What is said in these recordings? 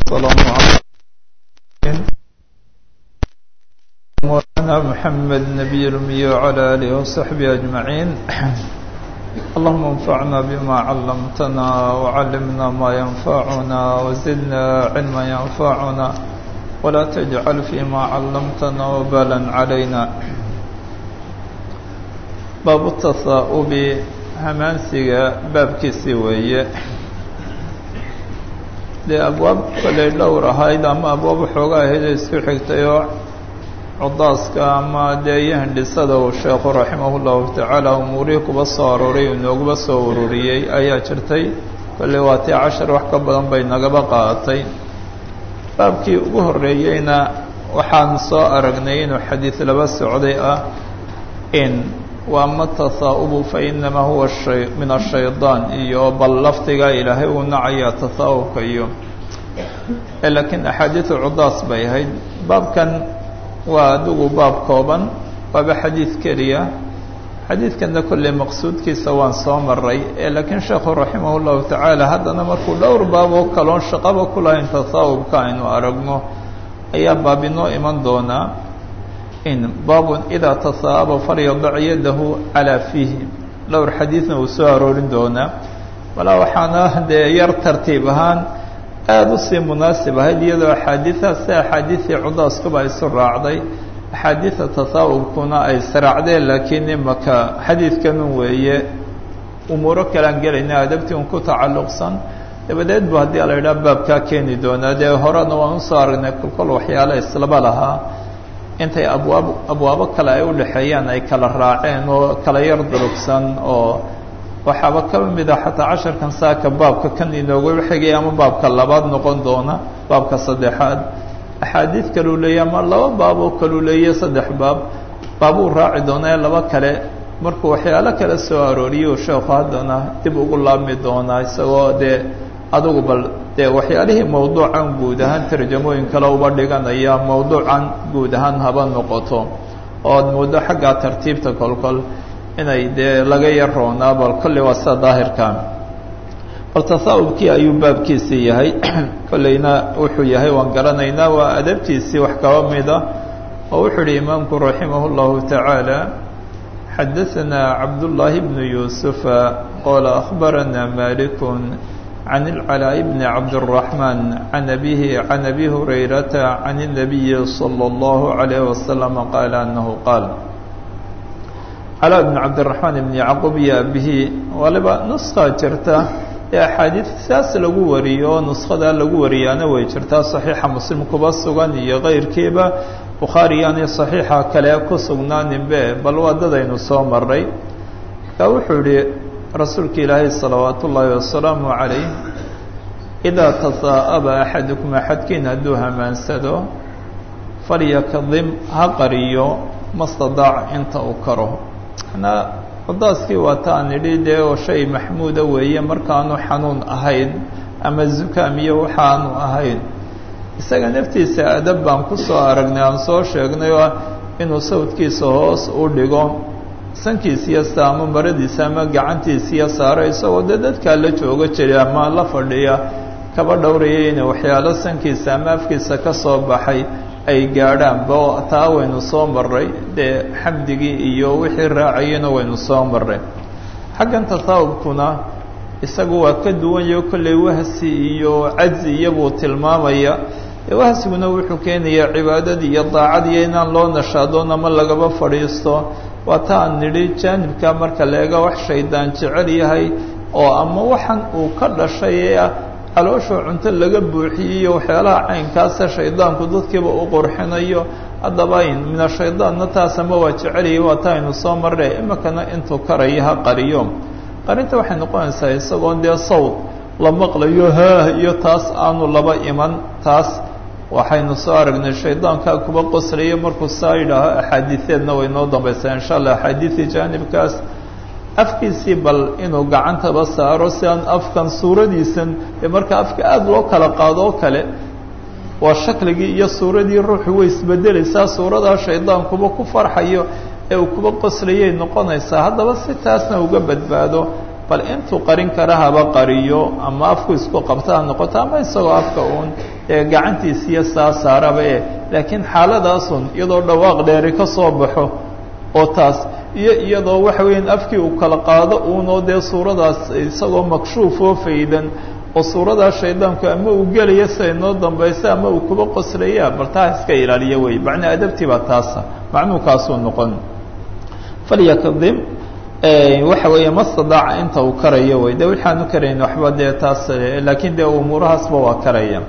والسلام على مولانا محمد نبي الأمي وعلى آله وصحبه أجمعين اللهم انفعنا بما علمتنا وعلمنا ما ينفعنا وزدنا علما ينفعنا ولا تجعل فيما علمتنا وبالا علينا باب التصاؤب hamaansiga baabkiisii weeye dee abwaab kolay dhowr ahayd ama abwaab waxooga ahayd ee isku xigtay oo codaaska ama dee iyo hindhisada uu sheekhu raximah llahu tacaala umuurihii kuba soo aroray inooguba soo ururiyey ayaa jirtay kolley waa tii cashar wax ka badan bay nagaba qaadatay baabkii ugu horreeyeyna waxaan soo aragnay inuu xadiid laba socday ah in waama tahaa'ubu fainamaa huwa shay min ashayطaan iyo bal lafdiga ilaahay uu nacaya tahaa'ubka iyo laakiin axaadiidu cudaas bay ahayd baabkan waa adigu baab kooban waaba xadiid keliya xadiidkanna kolley maqsuudkiisa waan soo maray laakiin sheekhu raximah اllahu tacaala haddana markuu dhowr baab oo kaloon shaqaba ku lahayn tahaa'ubka aynu aragno ayaa baab inoo iman doonaa in baabun idaa tahaa'aba falyadac yadahu calaa fiihi dhowr xadiidna uu soo aroorin doonaa walaa waxaana dee yar tartiib ahaan aada usii munaasib ahayd iyadoo axaadiidaas si axaadiidii cudaaskuba isu raacday axaadiida tahaa'ubkuna ay israacdeen laakiin imaka xadiidkanun weeye umuuro kalaan gelayna adabtii un ku tacalluqsan dabadeed bu haddii la yidhaha baabkaa keeni doonaa dee horena waan usoo aragnay kolkol waxyaala islaba lahaa intay abwaab abwaabo kale ay udhexeeyaan ay kala raaceen oo kala yar durugsan oo waxaaba ka mid a xataa casharkan saaka baabka kan inooga xigay ama baabka labaad noqon doona baabka saddexaad axaadiid kaluu leeya ama laba baab oo kaluu leeya saddex baab baabuu raaci doonaa ee laba kale markuu waxyaalo kale soo arooriyo sheekhu haddana dib ugu laabmi doonaa isagoo dee adugu bal dee waxyaalihii mawduucan guud ahaan tarjamooyin kale uba dhiganaya mawduucan guud ahaan haba noqoto ood muddo xaggaa tartiibta kolkol inay dee laga yar roonaa bal kolley waa sida daahirka bal tahaa'ubkii ayuu baabkiisii yahay kolleyna wuxuu yahay waan garanaynaa waa adabtiisii wax kaba mida oo wuxuu ihi imaamku raximah اllahu tacaala xadaثana cabdullaahi bnu yuusufa qoola akhbarana malikun عن العلاء بن عبد الرحمن عن أبيه عن أبي هريرة عن النبي صلى الله عليه وسلم قال أنه قال علاء بن عبد الرحمن بن يعقوب يا به waliba نسخة jirta ee أxaadiiث saas lagu wariyo نسkhada lagu wariyaana way jirtaa صaحيixa mslim kuba sugan iyo غayrkiiba bukhaariyani صaحيixa kale ku sugnaaninbe bal waa dadaynu soo maray ka wuxuu yihi rasuulka ilaahay salawaat ullaahi wasalaamu calayh idaa tahaa'aba axadukum axadkiin hadduu hamaansado falyakadim ha qariyo mastadaac inta uu karo manaa codaaskii waa taan idhi dee oo shay maxmuuda weeye markaanu xanuun ahayn ama zukaam iyo waxaanu ahayn isaga naftiisa adab baan ku soo aragnay aan soo sheegnay oo inuu sawdkiisa hoos u dhigo sankiisiyo saamo maradiisa ama gacantiisiyo saaro isagoo dee dadkaa la jooga jiray ama la fadhiya kaba dhowraya inay waxyaalo sankiisa ama afkiisa ka soo baxay ay gaadhaanba oo taa waynu soo maray dee xamdigii iyo wixii raacayana waynu soo maray xaggan tahaawubkuna isagu waa ka duwanyaho kolley wahsi iyo cajzi iyabuu tilmaamaya wahsiguna wuxuu keenayaa cibaadadii iyo daacadiiyo inaan loo nashaadoon ama lagaba fadhiisto waa ta aan nidhi jaanibka marka leega wax shaydaan jecel yahay oo ama waxan uu ka dhashay ee calooshoo cunto laga buuxiyey iyo waxyaalaha caynkaasa shaydaanku dadkiiba u qurxinayo haddaba min ashaydaanna taas ama waa jecelyahay waa ta aynu soo marray imikana intuu karayo ha qariyo qarinta waxay noqonaysaa isagoon dee sawd la maqlayo haah iyo taas aanu laba iman taas waxaynu soo aragnay shaydaankaa kuba qoslaya markuu saa yidhaaho axaadiiseedna way noo dambaysaa insha allah axaadiisii jaanibkaas afkiisii bal inuu gacantaba saaro si aan afkan suuradiisan ee marka afka aada loo kala qaado oo kale waa shakligii iyo suuradii ruuxu way isbedelaysaa suuradaa shaydaankuba ku farxayo ee uu kuba qoslayay noqonaysaa haddaba si taasna uga badbaado bal intuu qarin kara haba qariyo ama afku isku qabta ha noqoto ama isagoo afka uun ee gacantiisiiyo saa saaraba e laakiin xaaladaasun iyadoo dhawaaq dheeri ka soo baxo oo taas iyo iyadoo waxa weeyaan afkii uu kala qaado uunoo dee suuradaas isagoo makshuuf oo faydan oo suuradaa shaydaanku ama uu gelaya siday noo dambaysa ama uu kuba qoslaya bal taa iska ilaaliya wey macnaa adabtii baa taasa macnuu kaasuu noqon falyakdim waxa weeye mastadaaca inta uu karayo wey de waxaanu karayn waxba dee taas laakiin dee umuurahaasba waa karaya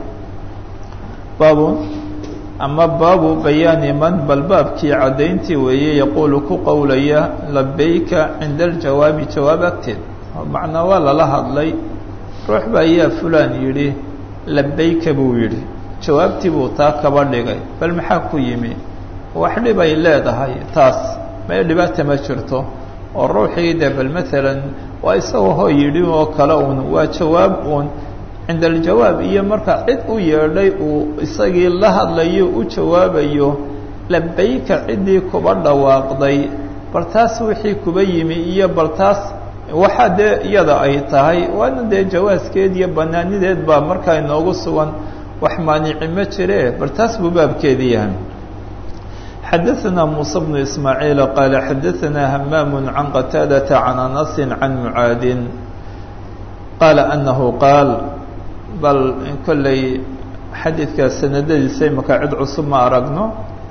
baabun ama baabu bayaani man bal baabkii caddayntii weeye yaquulu ku qowlaya labayka cinda aljawaabi jawaab agteed macnaa waa lala hadlay ruux ba ayaa fulaan yidhi labayka buu yidhi jawaabtii buu taa kaba dhigay bal maxaa ku yimi wax dhibay leedahay taas mee dhibaata ma jirto oo ruuxii de bal maalan waa isagoo hoo yidhi oo kale uun waa jawaab uun cinda aljawaab iyo marka cid u yeedhay uu isagii la hadlayo u jawaabayo labayka ciddii kuba dhawaaqday bal taas wixii kuba yimi iyo bal taas waxaa dee iyada ay tahay waana dee jawaaskeed iyo banaanideed baa markaa inoogu sugan wax maanici ma jire bal taas buu baabkeedi yahay xadaثna muسى بن ismaaعiil qaala xadaثna hamaam can qataadaةa can anas can mucaadin qaala anahu qaal bal kolley xadiidka sanadadiisa imaka cid cusub ma aragno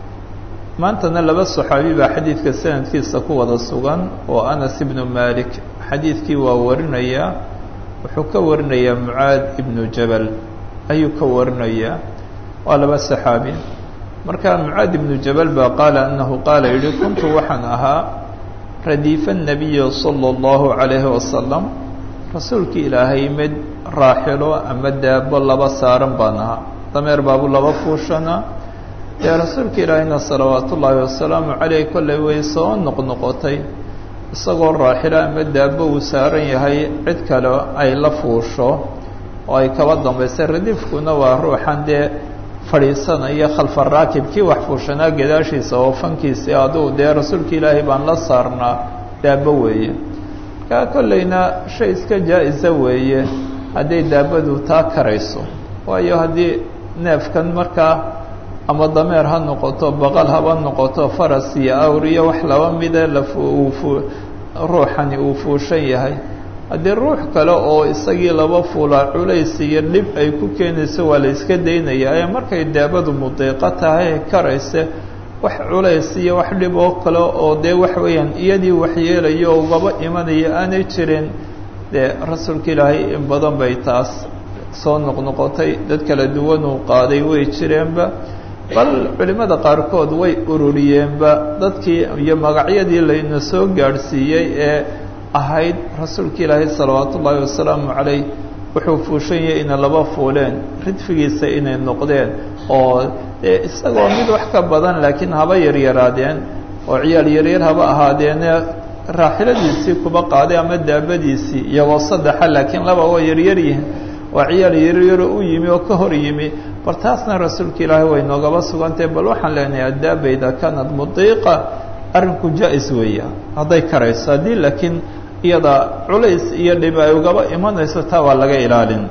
maantana laba صaxaabi baa xadiidka sanadkiisa ku wada sugan oo anas ibnu malik xadiidkii waa warinaya wuxuu ka warinayaa mucaad ibnu jabal ayuu ka warinayaa waa laba صaxaabi marka mucaad ibnu jabal baa qaala anahu qaala yihi kuntu waxaan ahaa radiifa الnabiyi salى اllahu عalayhi wasalam rasuulkii ilaahay mid raaxilo ama daabo laba saaran baan ahaa dameer baabu laba fuushana dee rasuulka ilaahayna salawaat ullaahi wasalaamu caleyh kollay way soo noqnoqotay isagoo raaxilo ama daabo uu saaran yahay cid kale ay la fuusho oo ay kaba dambaysay radiifkuna waa ruuxan dee fadhiisanaya khalfa raakib kii wax fuushanaa gadaashiisa oo fankiisi aduu dee rasuulka ilaahay baan la saarnaa daabo weeye markaa kollayna shay iska jaa-isa weeye hadday daabadu taa karayso waayo haddii neefkan markaa ama dameer ha noqoto baqal haba noqoto faras iyo awr iyo wax laba mida lauu ruuxani uu fuushan yahay haddii ruux kale oo isagii laba fuulaa culays iyo dhib ay ku keenayso waa la iska daynaya ee markay daabadu mudiiqo tahay karayse wax culays iyo wax dhib oo kale oo dee wax weeyaan iyadii waxyeelayo oo ugaba imanaya aanay jirin dee rasuulka ilaahay in badan bay taas soo noqnoqotay dad kala duwan uu qaaday way jireenba bal culimmada qaarkood way ururiyeenba dadkii iyo magacyadii layna soo gaadhsiiyey ee ahayd rasuulka ilaahay salawaat ullaahi wasalaamu calayh wuxuu fuushan yahay inay laba fuuleen ridfigiisa inay noqdeen oo dee isagoo mid wax ka badan laakiin haba yaryaraadeen oo ciyaal yaryar haba ahaadeene raaxiladiisii kuba qaaday ama daabadiisii iyagoo saddexa laakiin laba waa yaryar yihiin waa ciyaal yaryaro u yimi oo ka hor yimi bal taasna rasuulka ilaahay way noogaba sugantahay bal waxaan leenahay addaabayda kanad mudiiqa arrinku jaa-is weeya hadday karayso haddii laakiin iyada culays iyo dhib ay ugaba imanayso taa waa laga ilaalin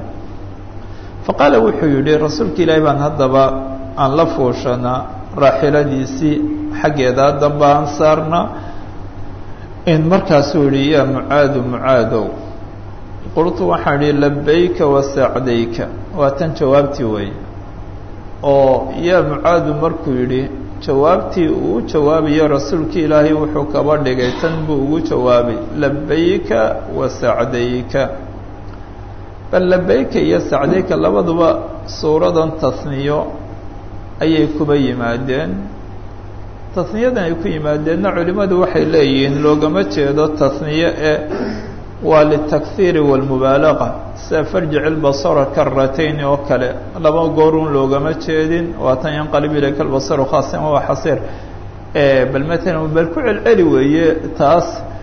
fa qaala wuxuu yidhi rasuulka ilaahay baan haddaba aan la fuushana raaxiladiisii xaggeedaa damba aan saarna in markaasuu yihi yaa mucaadu mucaadow qultu waxaan idhi labayka wasacdayka waa tan jawaabtii weeye oo yaa mucaadu markuu yidhi jawaabtii uu u jawaabayo rasuulka ilaahay wuxuu kaba dhigay tan buu ugu jawaabay labayka wa sacdayka bal labayka iyo sacdayka labaduba suuradan tasniyo ayay kuba yimaadeen tasniyadan ay ku yimaadeenna culimmadu waxay leeyihiin loogama jeedo tasniye ee waa litakhiiri walmubaalaqa sida farjic ilbasara karatayni oo kale laba goorun loogama jeedin waatan yanqalib ilayka albasaru khaasan waa xasiir bal matalan bal ku celceli weeye taas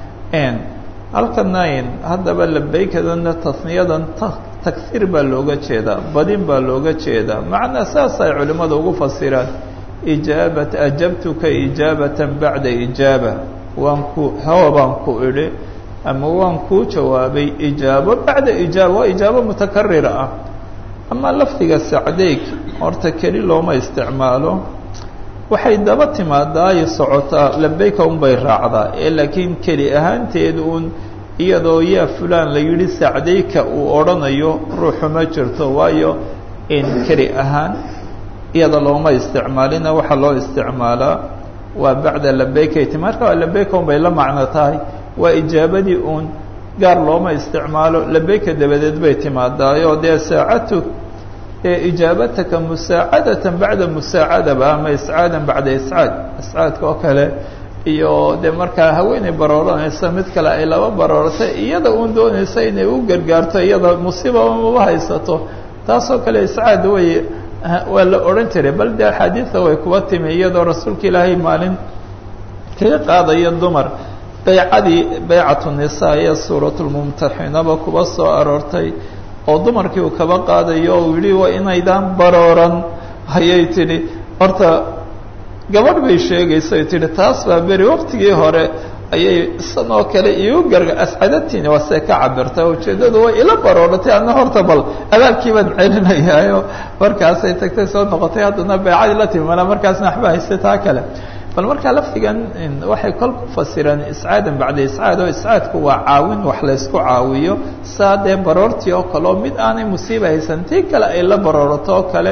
halkanayn haddaba labaykadana tasniyadan takhiir baa looga jeedaa badin baa looga jeedaa macnaa saas ay culimmada ugu fasiraan ijaabat ajabtuka ijaabatan bacda ijaaba waan ku hawa baan ku idhi ama waan kuu jawaabay ijaabo bacda ijaaba waa ijaabo mutakarira ah ama lafdiga sacdeyg horta keli looma isticmaalo waxay daba timaadaa ay socotaa labeyka unbay raacdaa ee laakiin keli ahaanteed uun iyadoo yaa fulaan la yidhi sacdeyka uu odhanayo ruuxu ma jirto waayo in keli ahaan iyada looma isticmaalina waxaa loo isticmaalaa waa bacda labeykati marka labeyka unbay la macno tahay waa ijaabadii uun gaar looma isticmaalo labeyka dabadeed bay timaadaayo dee saacatu ijaabataka musaacadatan bacda musaacadaba ama iscaadan bacda iscaad iscaadka oo kale iyo dee markaa haweeney barooranaysa mid kale ay laba baroortay iyada uun doonaysa inay u gargaarto iyada musiibaba maba haysato taasoo kale iscaad way waa la odhan jiray bal dee axaadiida way kuba timi iyadoo rasuulka ilaahay maalin kaga qaadaya dumar baycadii baycatu nisaa ee suuratulmumtaxinaba kuba soo aroortay oo dumarkii uu kaba qaadayo o yihi waa inaydaan barooran ayay tidhi horta gabadh bay sheegaysa tihi taas baa beri waqtigii hore ayay isan oo kale iigu garga ascadatiini waa see ka cabirta ujeeddadu way ila barooratay adna horta bal abaalkii baan celinayaayo markaasay tagtay soo noqotay haddana baycadii la timi mana markaasna waxba haystay taa kale bal markaa lafdigan waxay kol ku fasireen iscaadan bacda iscaad oo iscaadku waa caawin wax laysku caawiyo saa dee baroortii oo kale oo mid aanay musiiba haysan tii kale ay la baroorato oo kale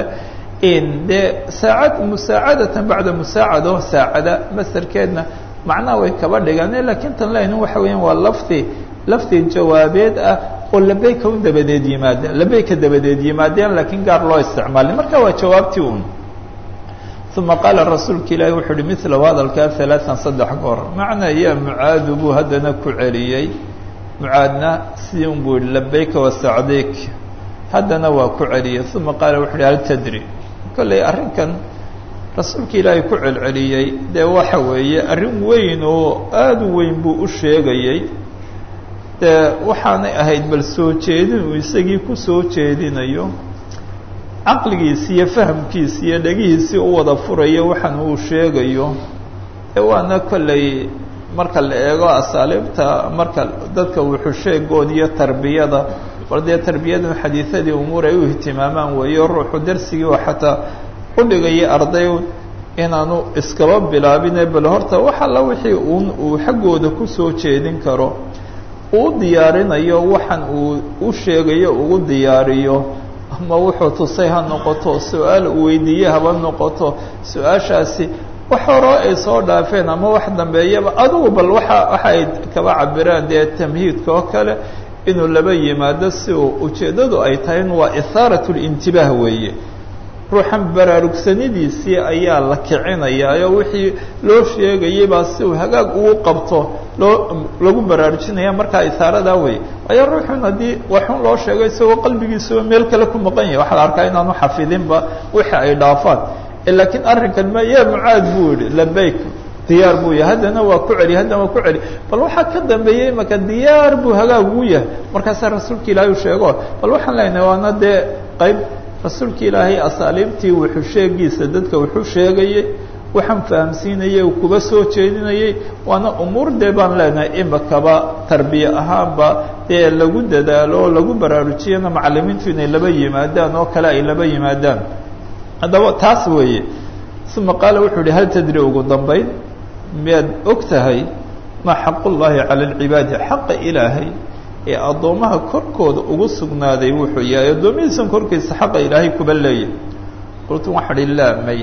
dee saacad musaacadatan bacda musaacado saacada masarkeedna macnaha way kaba dhigane lakiin tan leynu waxa weeyaan waa lafdi lafdi jawaabeed ah oo labeyka un dabadeed yimaada labeyka dabadeed yimaadeen laakiin gaar loo isticmaalin marka waa jawaabtii un uma qaala rasuulka ilaahi wuxuu uhi milahu hadalkaa alaaan saddex goor macnaa yaa mucaadu buu haddana ku celiyey mucaadna sidii un buu yihi labeyka wasacdeyk haddana waa ku celiyey uma qaala wuxu uhi hal tadri kolley arrinkan rasuulka ilaahay ku celceliyey dee waxa weeye arrin weyn oo aada u weyn buu u sheegayey dee waxaanay ahayd bal soo jeedin uu isagii ku soo jeedinayo caqligiisi iyo fahamkiisi iyo dhegihiisii u wada furayo waxaan uu sheegayo ee waana kolley marka la eego asaaliibta marka dadka wuxusheegood iyo tarbiyada bal dee tarbiyadu xadiidadii umuur ay u ihtimaamaan weeyo ruuxu darsigii oo xataa u dhigaya arday inaanu iskaba bilaabine bal horta wax alla wixii uun uu xaggooda kusoo jeedin karo uu diyaarinayo waxaan uu u sheegayo ugu diyaariyo ama wuxuu tusay ha noqoto su-aal uu weydiiye haba noqoto su-aashaasi wax horoo ay soo dhaafeen ama wax dambeeyaba adugu bal waxa waxa ay kaba cabiraan dee tamhiidka oo kale inuu laba yimaado si uu ujeeddadu ay tahay in waa ihaarat lintibaah weeye ruuxan baraarugsanidiisii ayaa la kicinayaayo wixii loo sheegayay baa si uu hagaag ugu qabto loo lagu baraarujinaya markaa isaaradaa wey waayo ruuxun haddii waxun loo sheego isagoo qalbigiisaba meel kale ku maqan yahay waxaa la arkaa inaanu xafidinba wixii ay dhaafaan laakiin arrinkan ma yaa mucaad buu yihi labeyk diyaar buu yahay haddana waa ku celi haddana waa ku celi bal waxaa ka dambeeyey imaka diyaar buu hagaag ugu yahay markaasaa rasuulka ilaahay u sheego bal waxaan leenahay waana dee qayb rasuulka ilaahay asaaliibtii wuxuu sheegiisa dadka wuxuu sheegayey waxaan fahamsiinayey uu kuba soo jeedinayey waana umuur dee baan leenahay imakaba tarbiye ahaanba dee lagu dadaalo oo lagu baraarujiyana macalimiintu inay laba yimaadaan oo kale ay laba yimaadaan haddaba taas weeye uma qaala wuxuu yihi hal tadri ugu dambayn miyaad og tahay maa xaqullaahi cala alcibaadi xaqa ilaahay ee addoommaha korkooda ugu sugnaaday wuxuu yahay addoomihiisan korkiisa xaqa ilaahay kuba leeyahy qultu waxaa hi laa may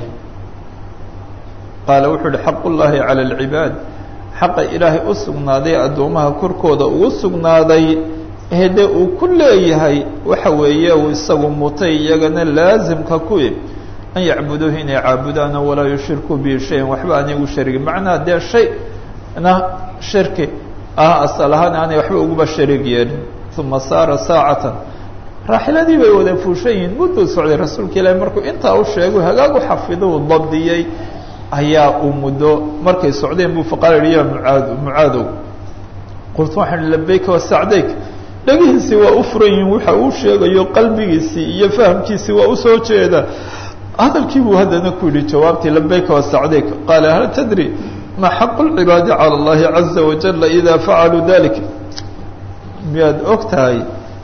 qaala wuxuu uhi xaqullaahi cala alcibaad xaqa ilaahay u sugnaaday addoommaha korkooda ugu sugnaaday hede uu ku leeyahay waxa weeye uu isagu mutay iyagana laasimka kuwi an yacbuduuhu inay caabudaano walaa yushirkuu bihi shayan waxba aanay ugu sharigin macnaha dee shay na shirki ah asal ahaan aanay waxba uguba shariig yeelin uma saara saacatan raaxiladii bay wada fuushan yihiin mudduu socday rasuulka ilaahi markuu intaa u sheego hagaag u xafido uu dabdiyey ayaa uu muddo markay socdeen buu faqaala yihi ya mucaad mucaadow qultu waxaan labeyka wasacdayk dhegihiisii waa u furan yihiin waxa uu sheegayo qalbigiisii iyo fahamkiisii waa usoo jeeda hadalkii buu haddana ku yihi jawaabtii labeyka wasacdayk qaala hal tadri ma xaqu lcibaadi cala allahi caza wajala ida facaluu dalik miyaad og tahay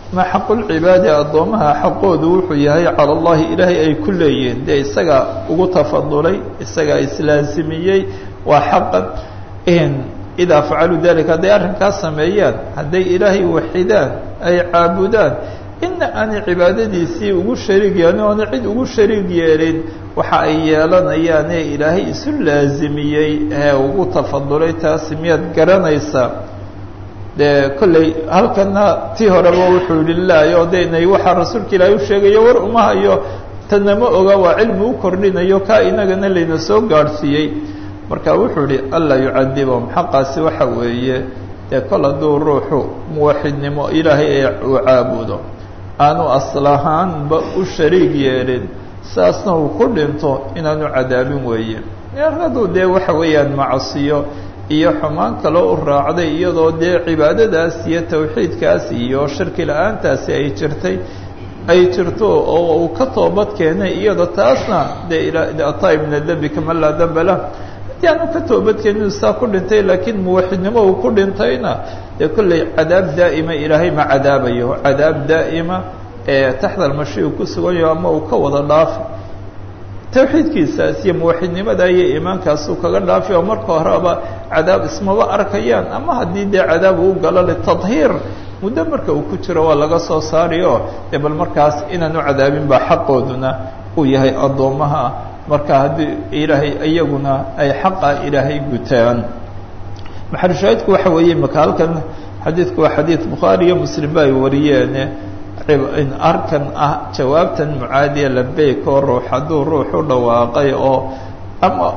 ma xaqulcibaadi addoomaha xaqoodu wuxuu yahay cala allahi ilaahay ay ku leeyihiin dee isagaa ugu tafadulay isagaa islaasimiyey waa xaqan idaa facaluu dalika hadday arrinkaas sameeyaan hadday ilaahay waxidaan ay caabudaan ina aanay cibaadadiisii ugu shariig yeelin oona cid ugu shariig yeelin waxa ay yeelanayaane ilaahay isu laasimiyey ee ugu tafadulay taasi miyaad garanaysaa dee kolley halkana tii horeba wuxuu yihi laayo de inay waxaa rasuulka ilaahay u sheegayo war uma hayo tanama oga waa cilmi u kordhinayo kaa inagana layna soo gaadhsiiyey marka wuxuu yihi anlaa yucadibahum xaqaasi waxa weeye dee kol hadduu ruuxu muwaxidnimo ilaahay ee uu caabudo aanu aslahaanba u shariig yeelin saasna uu ku dhinto inaanu cadaabin weeye hadduu dee waxa weeyaan macasiyo iyo xumaan kaloo u raacday iyadoo dee cibaadadaas iyo tawxiidkaas iyo shirki la-aantaasi ay jirtay ay jirto oo uu ka toobad keenay iyada taasna dee ataa ibna dembi kama laa damba lah haddii aanu ka toobadkeenin saa ku dhintay laakiin muwaxidnimo uu ku dhintayna dee kolley cadaab daa'ima ilaahay ma cadaabayo cadaab daa'ima ee taxta almashi uu ku suganyaho ama uu ka wada dhaafi tawxiidkiisaas iyo muwaxidnimada iyo iimaankaas uu kaga dhaafi oo marka horeba cadaab ismaba arkayaan ama haddii dee cadaab uu galo litadhiir muddo marka uu ku jiro waa laga soo saari oo dee bal markaas inaanu cadaabin baa xaqooduna uu yahay addoommaha marka haddii ilaahay iyaguna ay xaqa ilaahay gutaan maxalushaahidku waxa weeye maka halkan xadiidku waa xadiid bukhaari iyo muslim ba ay wariyeene arkan ah jawaabtan mucaadiya labeyk oo ruux hadduu ruux u dhawaaqay oo ama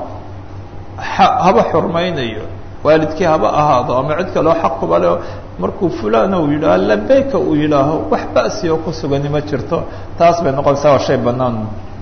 haba xurmaynayo waalidkii haba ahaado ama cid kaloo xaq kuba le markuu fulana uu yidhaaho labeyka uu yidhaaho wax ba'si oo ku sugani ma jirto taas bay noqonaysaa waa shay bannaan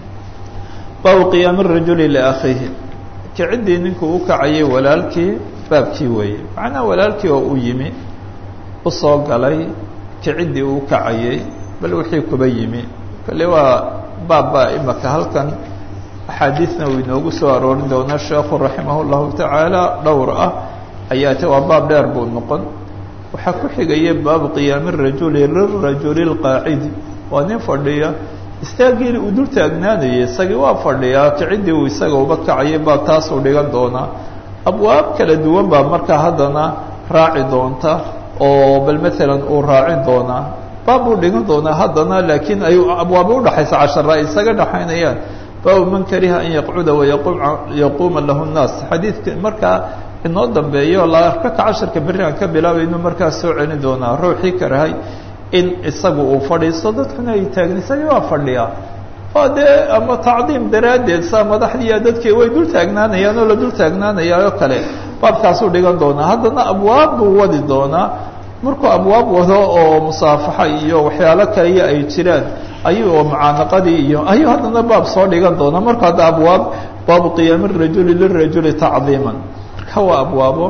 baabu qiyaami rajuli liakhiihi kiciddii ninkuu u kacayay walaalkii baabkii weeye macnaha walaalkii oo u yimi u soo galay kiciddii uu kacayay bal wixii kuba yimi kale waa baabba imaka halkan axaadiisna uu inoogu soo aroorin doona sheekhu raximah llahu tacaala dhowr ah ayaa te waa baab dheer buu noqon waxaa ku xigaya baabu qiyaami rajuli lirajuli lqaacidi waa nin fadhiya istaagiili uu dul taagnaanayay isagii waa fadhiyaa kiciddii uu isaga uba kacayay baa taasuu dhigan doonaa abwaab kala duwan baa markaa haddana raaci doonta oo bal maalan uu raacin doonaa baab uu dhigan doonaa haddana laakiin ay abwaaba udhaxaysa cashara ay isaga dhaxaynayaan baabu man kariha an yaqcuda wayaquuma lahu nnaas xadiidka markaa inoo dambeeyo la arka ka casharka berri aan ka bilaabayno markaa soo celin doonaa ruuxii karahay in isagu uu fadhiisto dadkuna ay taagni isagii waa fadhiyaa oo dee ama tacdiim daraaddeed saa madaxdiiya dadkii way dul taagnaanayaan oo la dul taagnaanayaa oo kale baabkaasuu dhigan doonaa haddana abwaab buu wadi doonaa markuu abwaab wado oo musaafaxa iyo waxyaalo kaliya ay jiraan ayuu oo mucaanaqadii iyo ayuu haddana baab soo dhigan doonaa marka hadda abwaab baabu qiyaami rajuli lirajuli tacdiiman marka waa abwaabo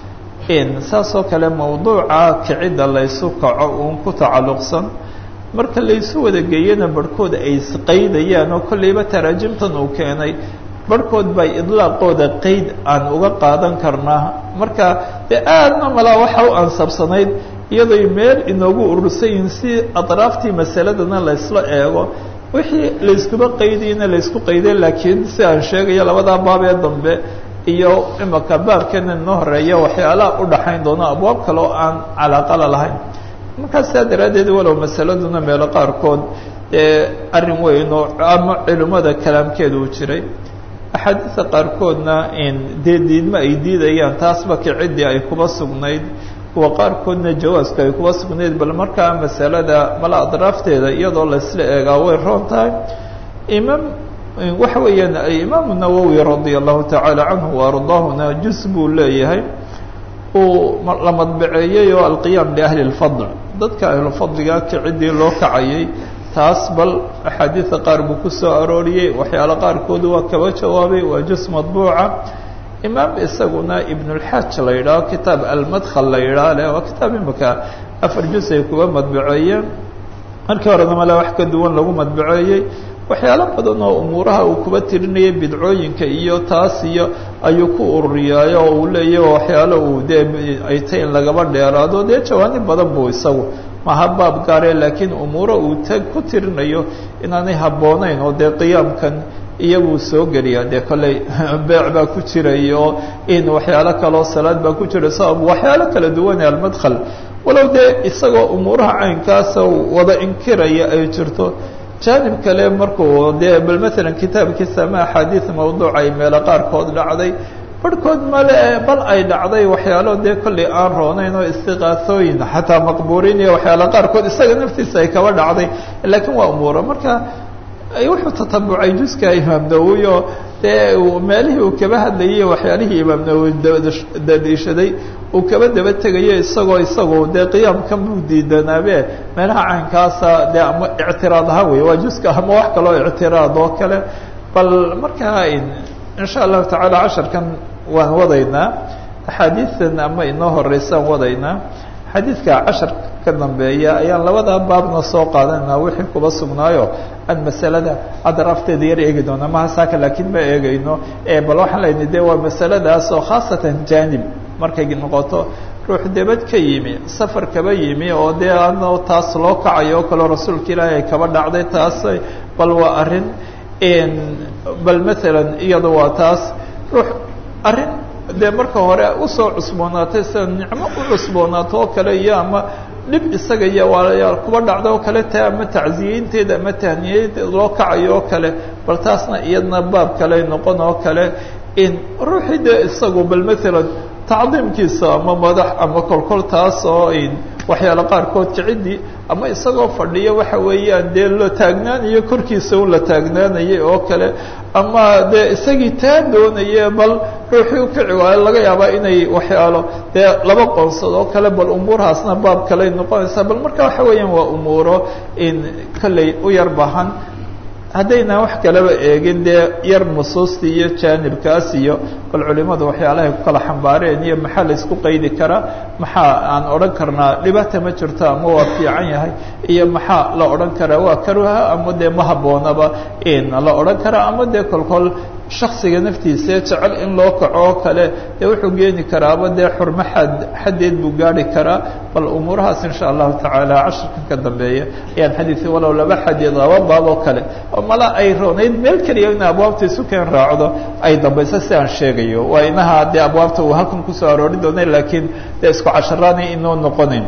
saasoo kale mawduuca kicidda laysu kaco uun ku tacalluqsan marka laysu wada geeyana barhkood ay isqaydayaan oo kolleyba taraajimtan uu keenay barhkood bay idlaaqooda qeyd aan uga qaadan karnaa marka dee aadna malaa waxa u ansabsanayd iyadoy meel inoogu urursan yihiin si atraaftii masaladana laysla eego wixii layskuba qaydayna laysku qayday laakiin si aan sheegayo labadaa baab ee dambe iyo imaka baabkeena inoo horeeya waxyaalaha u dhaxayn doona abwaab kale oo aan calaaqala lahayn markaa sidaa daraaddeed walow masaladuna meelo qaarkood ee arrin weyn oo ama culimmada kalaamkeeda uu jiray axaadiista qaarkoodna dee diidma ay diidayaan taasba kiciddii ay kuba sugnayd kuwa qaarkoodna jawaaska ay kuba sugnayd bal markaa masalada mala adraafteeda iyadoo laysla eegaa way roon tahay imaam waxa weeyaan imaamu nawowi radia allahu tacaala canhu waardaahuna jus buu leeyahay uu la madbaceeyey oo alqiyaam liahli اlfadl dadka ahlufadliga kiciddii loo kacayay taas bal axaadiida qaar buu ku soo arooriyey waxyaalo qaarkoodu waa kaba jawaabay waa jus madbuuca imaam isaguna ibnulxaaj la yidhaaho kitaab almadkhal la yidhaah le waa kitaab imika afar jus ay kuga madbaceeyeen markii horena male wax ka duwan lagu madbaceeyey waxyaalo badan oo umuuraha uu kuba tirinayay bidcooyinka iyo taas iyo ayuu ku ururiyaayo oo uu leeyahy waxyaalo uu dee ay tay in lagaba dheeraado dee jawaanib badan buu isagu maha baab gaare laakiin umuuro uu ta ku tirinayo inaanay habboonayn oo dee qiyaamkan iyaguu soo geliya dee kolley beec baa ku jiray oo in waxyaalo kaleo salaad baa ku jira sabab waxyaalo kala duwane almadkhal walow dee isagoo umuuraha caynkaasa wada inkiraya ay jirto jaanib kale markuu dee bal maalan kitaabkiisa ama axaadiid mawduuc ay meelo qaarkood dhacday barhkood male bal ay dhacday waxyaalo dee kolley aan roonayn oo istiqaasooyin xataa maqbuuriin iyo waxyaalo qaarkood isaga naftiisa ay kaba dhacday laakiin waa umuura marka wuxuu tatabucay juska imaam nawowi oo dee meelihii uu kaba hadlayay waxyaalihii imaam nawowi dadiishaday uu kaba daba tegayo isagoo isagu dee qiyaamkan buu diidanaabe meelaha caynkaasa dee ama ictiraad ahaa wey waa juska ama wax kaloo ictiraad oo kale bal markaa insha allahu tacaala casharkan waan wadaynaa axaadiidan ama inoo horeysaan wadaynaa xadiidka cashar ka dambeeya ayaan labadaa baabna soo qaadanayna wixii kuba sugnaayo aan masalada adarafteeda yar eegi doona maha saaka laakiin ma eegayno bal waxaan leyna de waa masaladaas oo khaasatan janib markay noqoto ruux debad ka yimi safar kaba yimi oo dee ano taas loo kacayo oo kaleo rasuulka ilaahi ay kaba dhacday taas bal waa arrin bal maalan iyada waa taas ruux arrin dee marka hore usoo cusboonaatay sida nicmo u cusboonaato oo kale iyo ama dhib isaga iyo waa kuba dhacda oo kale ta ama tacziyeynteeda ama tahniyadeeda loo kacayo oo kale bal taasna iyadna baab kale noqon oo kale in ruuxii dee isagu bal maalan tacdiimkiisa ama madax ama kolkol taas oo waxyaalo qaarkood kicidii ama isagoo fadhiya waxa weeyaan dee la taagnaanayo korkiisa un la taagnaanayay oo kale ama dee isagii taa doonaya bal ruuxii ukici waayo laga yaabaa inay waxyaalo dee laba qoonsad oo kale bal umuurahaasna baab kaley noqonaysaa bal marka waxa weeyaan waa umuuro in kolley u yar bahan haddayna wax kaleba eegin dee yar nusuustii iyo jaanibkaas iyo bal culimadu waxyaalahay ku kala xambaareen iyo maxaa la isku qaydi karaa maxaa aan odhan karnaa dhibaata ma jirto ama waa fiican yahay iyo maxaa la odhan karaa waa karuha ama dee ma habboonaba in la odhan karaa ama dee kolkol shaksiga naftiisa jecel in loo kaco oo kale dee wuxuu geeni karaaba dee xurmo xad xaddeed buu gaari karaa bal umuurahaas insha allahu tacaala casharkan ka dambeeya ayaan xadiidka walow laba xadiid laba baab oo kale oo mala ay roonayd meel keliya in abwaabta isu keen raacdo ay dambayso si aan sheegayo waa inaha dee abwaabta uu halkan kusoo aroori doonay laakiin dee isku casharaanay inoo noqonayn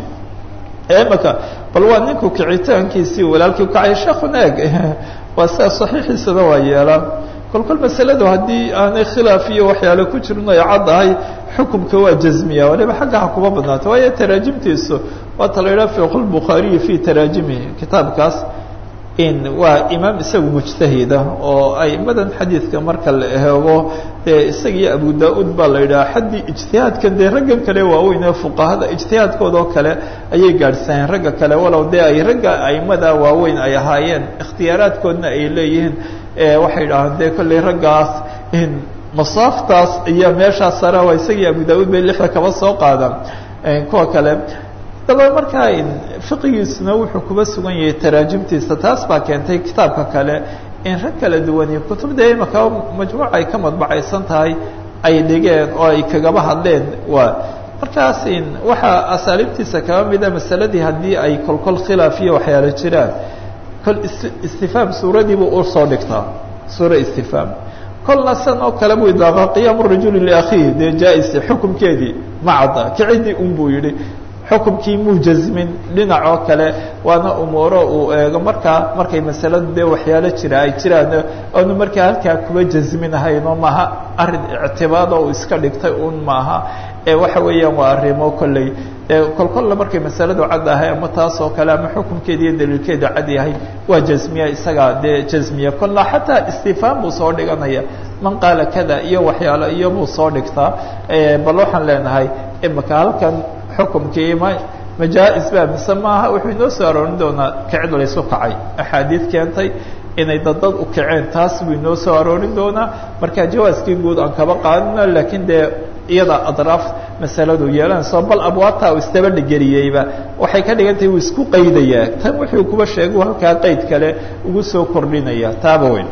imaka bal waa ninku kicitaankiisii walaalkii ukacay sheekuna eg waa sida saxiixiisaba waa yeelaa kolkol masaladu haddii aanay khilaaf iyo waxyaale ku jirin ay caddahay xukumka waa jazmiya waliba xagga ha kuma badnaato waayo taraajimtiisu waata la yidhaha fiqh lbukhaariyi fi taraajimihi kitaabkaas in waa imaam isagu mujtahida oo aimadan xadiidka marka la eego dee isagiyo abu da-uud baa la yidhaha xaddii ijtihaadkan dee raggan kale waaweyn ee fuqahada ijtihaadkoodao kale ayay gaadhsaneen ragga kale walow dee ay ragga aimada waaweyn ay ahaayeen ikhtiyaaraadkoodna ay leeyihiin waxay idhahaan dee kolley raggaas in masaaftaas iyo meeshaas sare waa isagii abu da-uud bay lixda kaba soo qaadaan kuwa kale daba markaa fiqigiisuna wuxuu kuba sugan yahay taraajimtiisa taas baa keentay kitaabka kale in rag kala duwan iyo kutubda imaka majmuuca ay ka madbacaysan tahay ay dhigeen oo ay kagaba hadleen waa markaas waxaa asaaliibtiisa kaba mida masaladii haddii ay kolkol khilaaf iyo waxyaalo jiraan kol istifhaam suuradiibuu usoo dhigtaa suura istifhaam kolna san oo kale buu idaaqa qiyaamu rajuli liakhiihi dee jaa-is xukumkeedii ma cadda kicidii un buu yidhi xukumkii muu jazmin dhinac oo kale waana umuuro uu eego markaa markay masaladu dee waxyaalo jira ay jiraan oonu markaa halkaa kuba jazminahayno maaha arrin ictibaad oo uu iska dhigtay un maaha ee waxa weeyaan waa arrimo kolley kolkolla markay masaladu cad ahay ama taas oo kale ama xukumkeeda iyo daliilkeeda cad yahay waa jazmiya isagaa dee jazmiya kolla xataa istifhaam buu soo dhiganaya man qaala kada iyo waxyaalo iyo buu soo dhigtaa bal waxaan leenahay imaka halkan xukumkii ma majaa-is ba mise maaha wuxuu inoo soo aroorin doonaa kicid laysu kacay axaadiid keentay inay daddad u kaceen taas buu inoo soo aroorin doonaa marka jawaaskii guud aan kaba qaadino laakiin dee iyada adraaf masaladu yeelanayso bal abwaabta uu istabadhigeliyeyba waxay ka dhigan tahay uu isku qaydayaa tan wuxuu kuba sheegu halkaa qayd kale ugu soo kordhinaya taaba weyn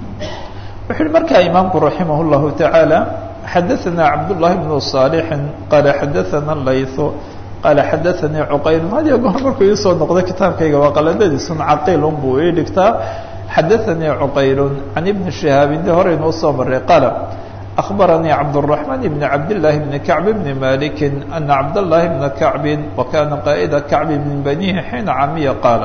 wuxu uhi markaa imaamku raximah اllahu taعaalى xadaثna cabdالlahi بن صاalح qaala xadaثna layث qaala xadaanii cuqayl hadiyo goor markuu iisoo noqdo kitaabkayga waa qaladadiisun caqiilun buu ii dhigtaa xadaanii cuqayl can ibni shihaabin de hore inuu soo maray qaala أخبرني عبد الرحمن بن عبد الله بن كعب بن مالك أن عبد الله بن كعب وكان قائد كعب بن بنيه حين عمي قال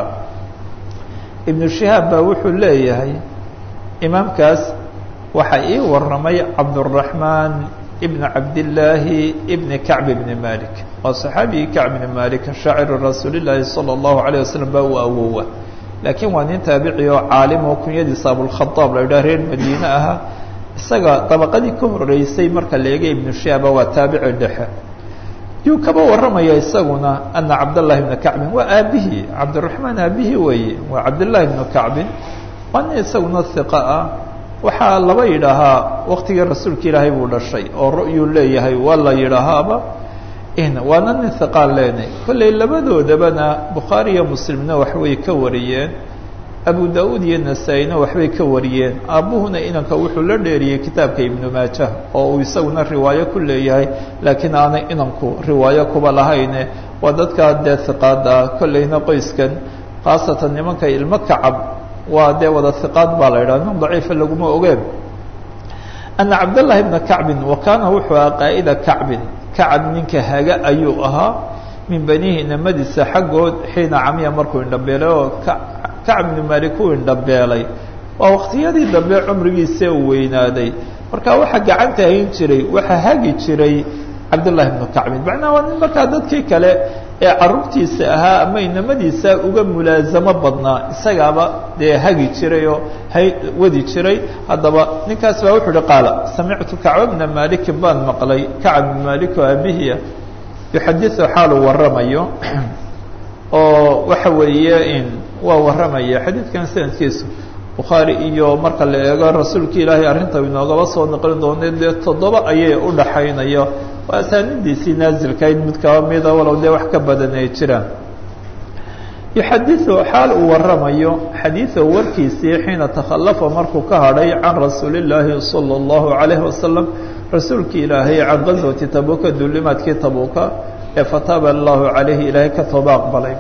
ابن شهاب baa wuxuu leeyahay imaamkaas waxa ii waramay cabdالرحمن بن cabdاللaahi بن كعب بن مالك waa صحaabigii كعب بن مالك شhaacir رasuuل الlahi صلى الله عليه وسلم ba u awowa lakiin waa nin taabici oo caalim oo kunyadiisa abوالخaطاab la idhah reer madiine ahaa isaga dabaqadii ka horeysay marka la eegay ibnu shiaba waa taabici dhexe yuu kaba warramaya isaguna ana cabdاllahi bna kacbin waa aabihii cabdiraxmaan aabihii weeye waa cabdillaahi bnu kacbin waa nin isaguna hiqa ah waxaa laba yidhaahaa waktigii rasuulka ilaahay buu dhashay oo ru'yuu leeyahay waa la yidhaahaaba waana nin hiqaan leenay kolley labadoodabana bukhaari iyo muslimna waxbay ka wariyeen abu da-uud iyo nasaa-ina waxbay ka wariyeen aabbuhuna inanka wuxuu la dheeriyey kitaabka ibnu maajah oo uu isaguna riwaayo ku leeyahay laakiin aanay inanku riwaayo kuba lahayne waa dadkaa dee hiqaada kolleyna qoyskan khaasatan nimanka ilmo kacab waa dee wada hiqaad baa la yidhaha nin daciifa laguma ogeen ana cabdاllahi bna kacbin wa kaana wuxuu ahaa qaa'ida kacbin kacab ninka haga ayuu ahaa min banihi inamadiisa xaggood xiina camiya markuu indhabeelay oo kacb ibnu malik uu indhabeelay waa waqtiyadii dambe cumrigiisa uu weynaaday marka waxaa gacanta hayn jiray waxaa hagi jiray cabdullahi bnu kacbin macnaha waa nin markaa dadkii kale ee carruurtiisa ahaa ama inamadiisa uga mulaasamo badnaa isagaaba dee hagi jiray oo hay wadi jiray haddaba ninkaas baa wuxuu uhi qaala samictu kacba bna malikin baan maqlay kacb bn malik oo aabihiia yuxadiu xaaluu waramayo oo waxa weeye in waa warramaya xadiidkan sanadkiisu bukhaari iyo marka la eego rasuulka ilaahay arrinta inoogaba soo naqli doonay dee toddoba ayay u dhaxaynayo waa asaanidiisii naasilkayd mid kaba mida walow dee wax ka badan ay jiraan yuxadiu xaal uu waramayo xadiiثa warkiisii xiina takhalafa markuu ka hadhay can rasuuli اllaahi salى اllahu عalayhi wasalam rasuulki ilaahay can qaswati tabuka duulimaadkii tabuka ee fataaba allahu calayhi ilaahay ka tooba aqbalay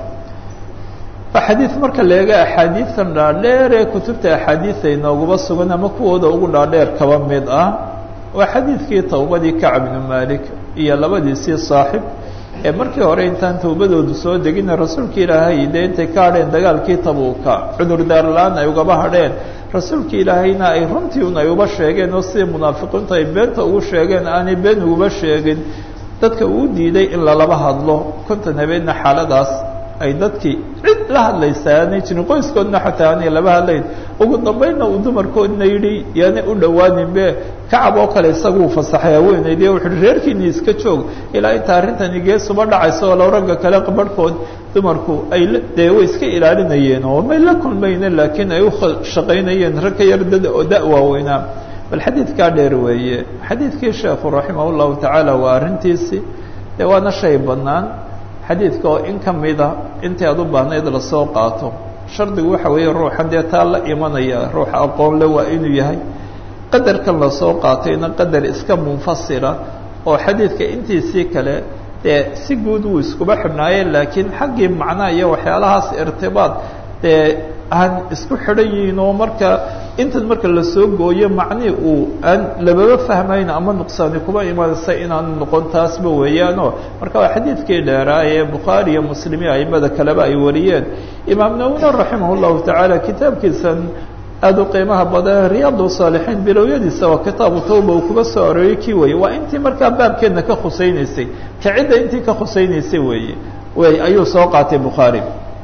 xadiid marka la eego axaadiidan dhaadheer ee kutubta axaadiida inooguba sugan ama kuwooda ugu dhaadheer kaba mid ah waa xadiidkii towbadii kacb ibnu malik iyo labadiisii saaxib ee markii hore intaan towbadoodu soo degina rasuulka ilaahay dee intay ka hadheen dagaalkii tabuuka cudurdaar la-aan ay ugaba hadheen rasuulka ilaahayna ay runtii un ay uba sheegeen oo sidii munaafiqiintu ay beenta ugu sheegeen aanay been uguba sheegin dadka uu diiday in lalaba hadlo kontan habeenna xaaladaas ay dadkii cid la hadlaysaa aanay jirin qoyskoodna xataa aanay laba hadlayn ugu dambaynna uu dumarkoodna yidhi yaanay u dhowaaninbe kacab oo kale isaguu fasaxay haweenaydii wuxu uhi reerkiini iska joog ilaa inta arrintani geesuba dhacayso oo low ragga kale barhkood dumarku ay dee way iska ilaalinayeen oo may la kulmayne laakiin ay u shaqaynayeen rag ka yar dad oo da- waaweynaa bal xadiidkaa dheer weeye xadiidkii sheekhu raximah llahu tacaala waa arrintiisii dee waana shay bannaan xadiidka oo in ka mida intii aad u baahnayd lasoo qaato shardigu waxa weeye ruuxan dee taa la imanaya ruuxa aqoon le waa inuu yahay qadarkan lasoo qaatayna qadar iska munfasila oo xadiidka intiisii kale dee si guud wuu iskuba xidhnaayeen laakiin xaggii macnaha iyo waxyaalahaas irtibaad dee aan isku xidhan yihiin oo marka intan marka lasoo gooyo macnii uu aan lababa fahmayn ama nuqsaani kuba imanaysa inaan noqon taasba weeyaanoo marka waa xadiidkii dheeraa ee bukhaari iyo muslim iyo aimada kaleba ay wariyeen imaam nawina raximah llahu tacaala kitaabkiisan aada u qiimaha badan riyaad saalixiin bilowyadiisa waa kitaabu tawba uu kuga soo arooriyey kii weeye waa intii markaa baabkeedna ka khusaynaysay kacidda intii ka khusaynaysay weeye wey ayuu soo qaatay bukhaari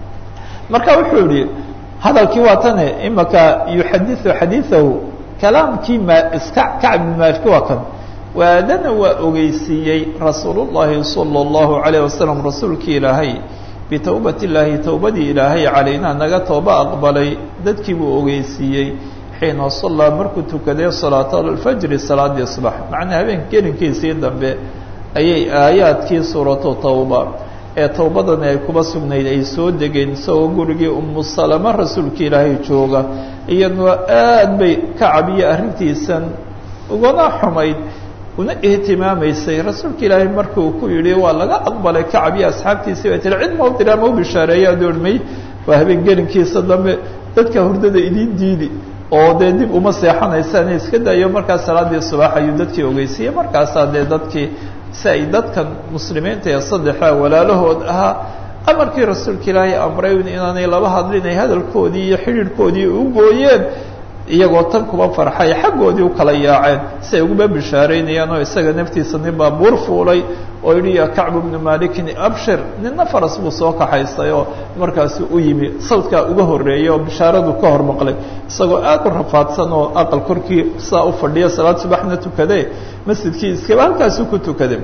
marka wuxuu yihi hadalkii waa tane imaka yuxadiu xadiiثahu kalaamkii ma iska kacb bn maaliki waa kan waadana waa ogeysiiyey rasuul الlahi salى الlahu عalيه wasalam rasuulkii ilaahay bitowbat اllaahi towbadii ilaahay calaynaa naga tooba aqbalay dadkii buu ogeysiiyey xiina salaa markuu tukaday salaat alfajri salaadii subax macnaa habeenka gelinkiisii dambe ayay aayaadkii suuratu towba ee towbadani ay kuba sugnayd ay soo degeen isagoo gurigii umu salama rasuulka ilaahay jooga iyaduna aad bay kacab iyo arrintiisan ugana xumayd una ihtimaamaysay rasuulka ilaahay markuu ku yidhi waa laga aqbalay kacab iyo asxaabtiisii bay tiri cid mau diraa mau bishaareeya doormay waa habeen gelinkiisa dambe dadka hurdada idiin diidi oo dee dib uma seexanaysaan iska dayo markaas salaadii subax ayuu dadkii ogeysiiyey markaasaa dee dadkii si ay dadkan muslimiinta ee saddexa walaalahood ahaa amarkii rasuulka ilaahay amray inaanay laba hadlin ay hadalkoodii iyo xidhiidhkoodii u gooyeen iyagoo tan kuba farxay xaggoodii u kala yaaceen si ay uguba bishaareynayaan oo isaga naftiisa nin baa buur fuulay oo yidhi ya kacbu bnu malikin abshir ninna faras buu soo kaxaystay oo markaasi u yimi sawdkaa uga horreeyay oo bishaaradu ka hor maqlay isagoo aad u rafaadsan oo aqal korkii saa u fadhiya salaad subaxna tukade masjidkii iskaba halkaasuu ku tukaday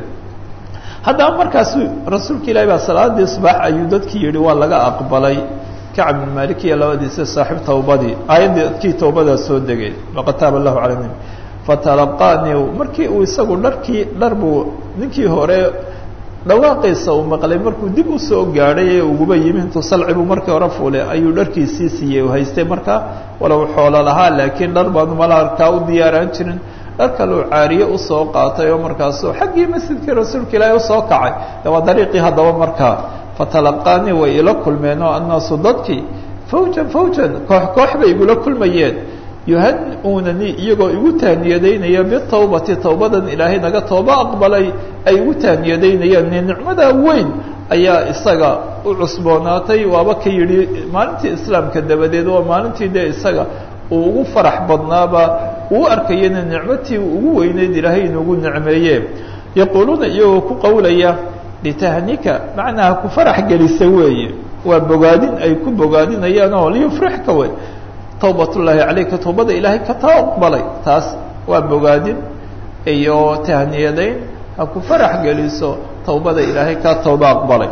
haddaba markaasu rasuulka ilaahi baa salaadii subax ayuu dadkii yihi waa laga aqbalay kacb bin malik iyo labadiisa saaxiib tawbadii aayaddkii tawbadaa soo degay laqad taaba allahu cala nabi fatalaqaanii markii uu isagu dharkii dhar buu ninkii hore dhawaaqiisa uu maqlay markuu dib usoo gaadhay ee uguba yimi intuu salci buu markii hore fuulay ayuu dharkiisii siiyey u haystay markaa walow xoolo lahaa laakiin dhar baanu malaarkaa u diyaaraan jirin dhar kaleu caariye usoo qaatay oo markaasuu xaggii masjidkii rasuulka ilaahi usoo kacay de waa dariiqii haddaba markaa fatalaqaanii way ila kulmeen oo annaasu dadkii fawjan fawjan koox koox bay igula kulmayeen yuhani-uunani iyagoo igu taaniyadaynaya bitawbati tawbadan ilaahay naga tooba aqbalay ay igu taaniyadaynayaan ni nicmadaa weyn ayaa isaga u cusboonaatay waaba ka yidhi maalintii islaamka dabadeed waa maalintii dee isaga uu ugu farax badnaaba uu arkayana nicmatii ugu weyneyd ilaahay inuugu nicmeeye yaquuluuna iyagoo ku qowlaya litahnika macnaha ku farax gelisa weeye waa bogaadin ay ku bogaadinayaan oo liyufrixka wey tawbat ullaahi calayka tawbada ilaahay ka taa aqbalay taas waa bogaadin iyo tahniyadayn ha ku farax geliso tawbada ilaahay ka tawba aqbalay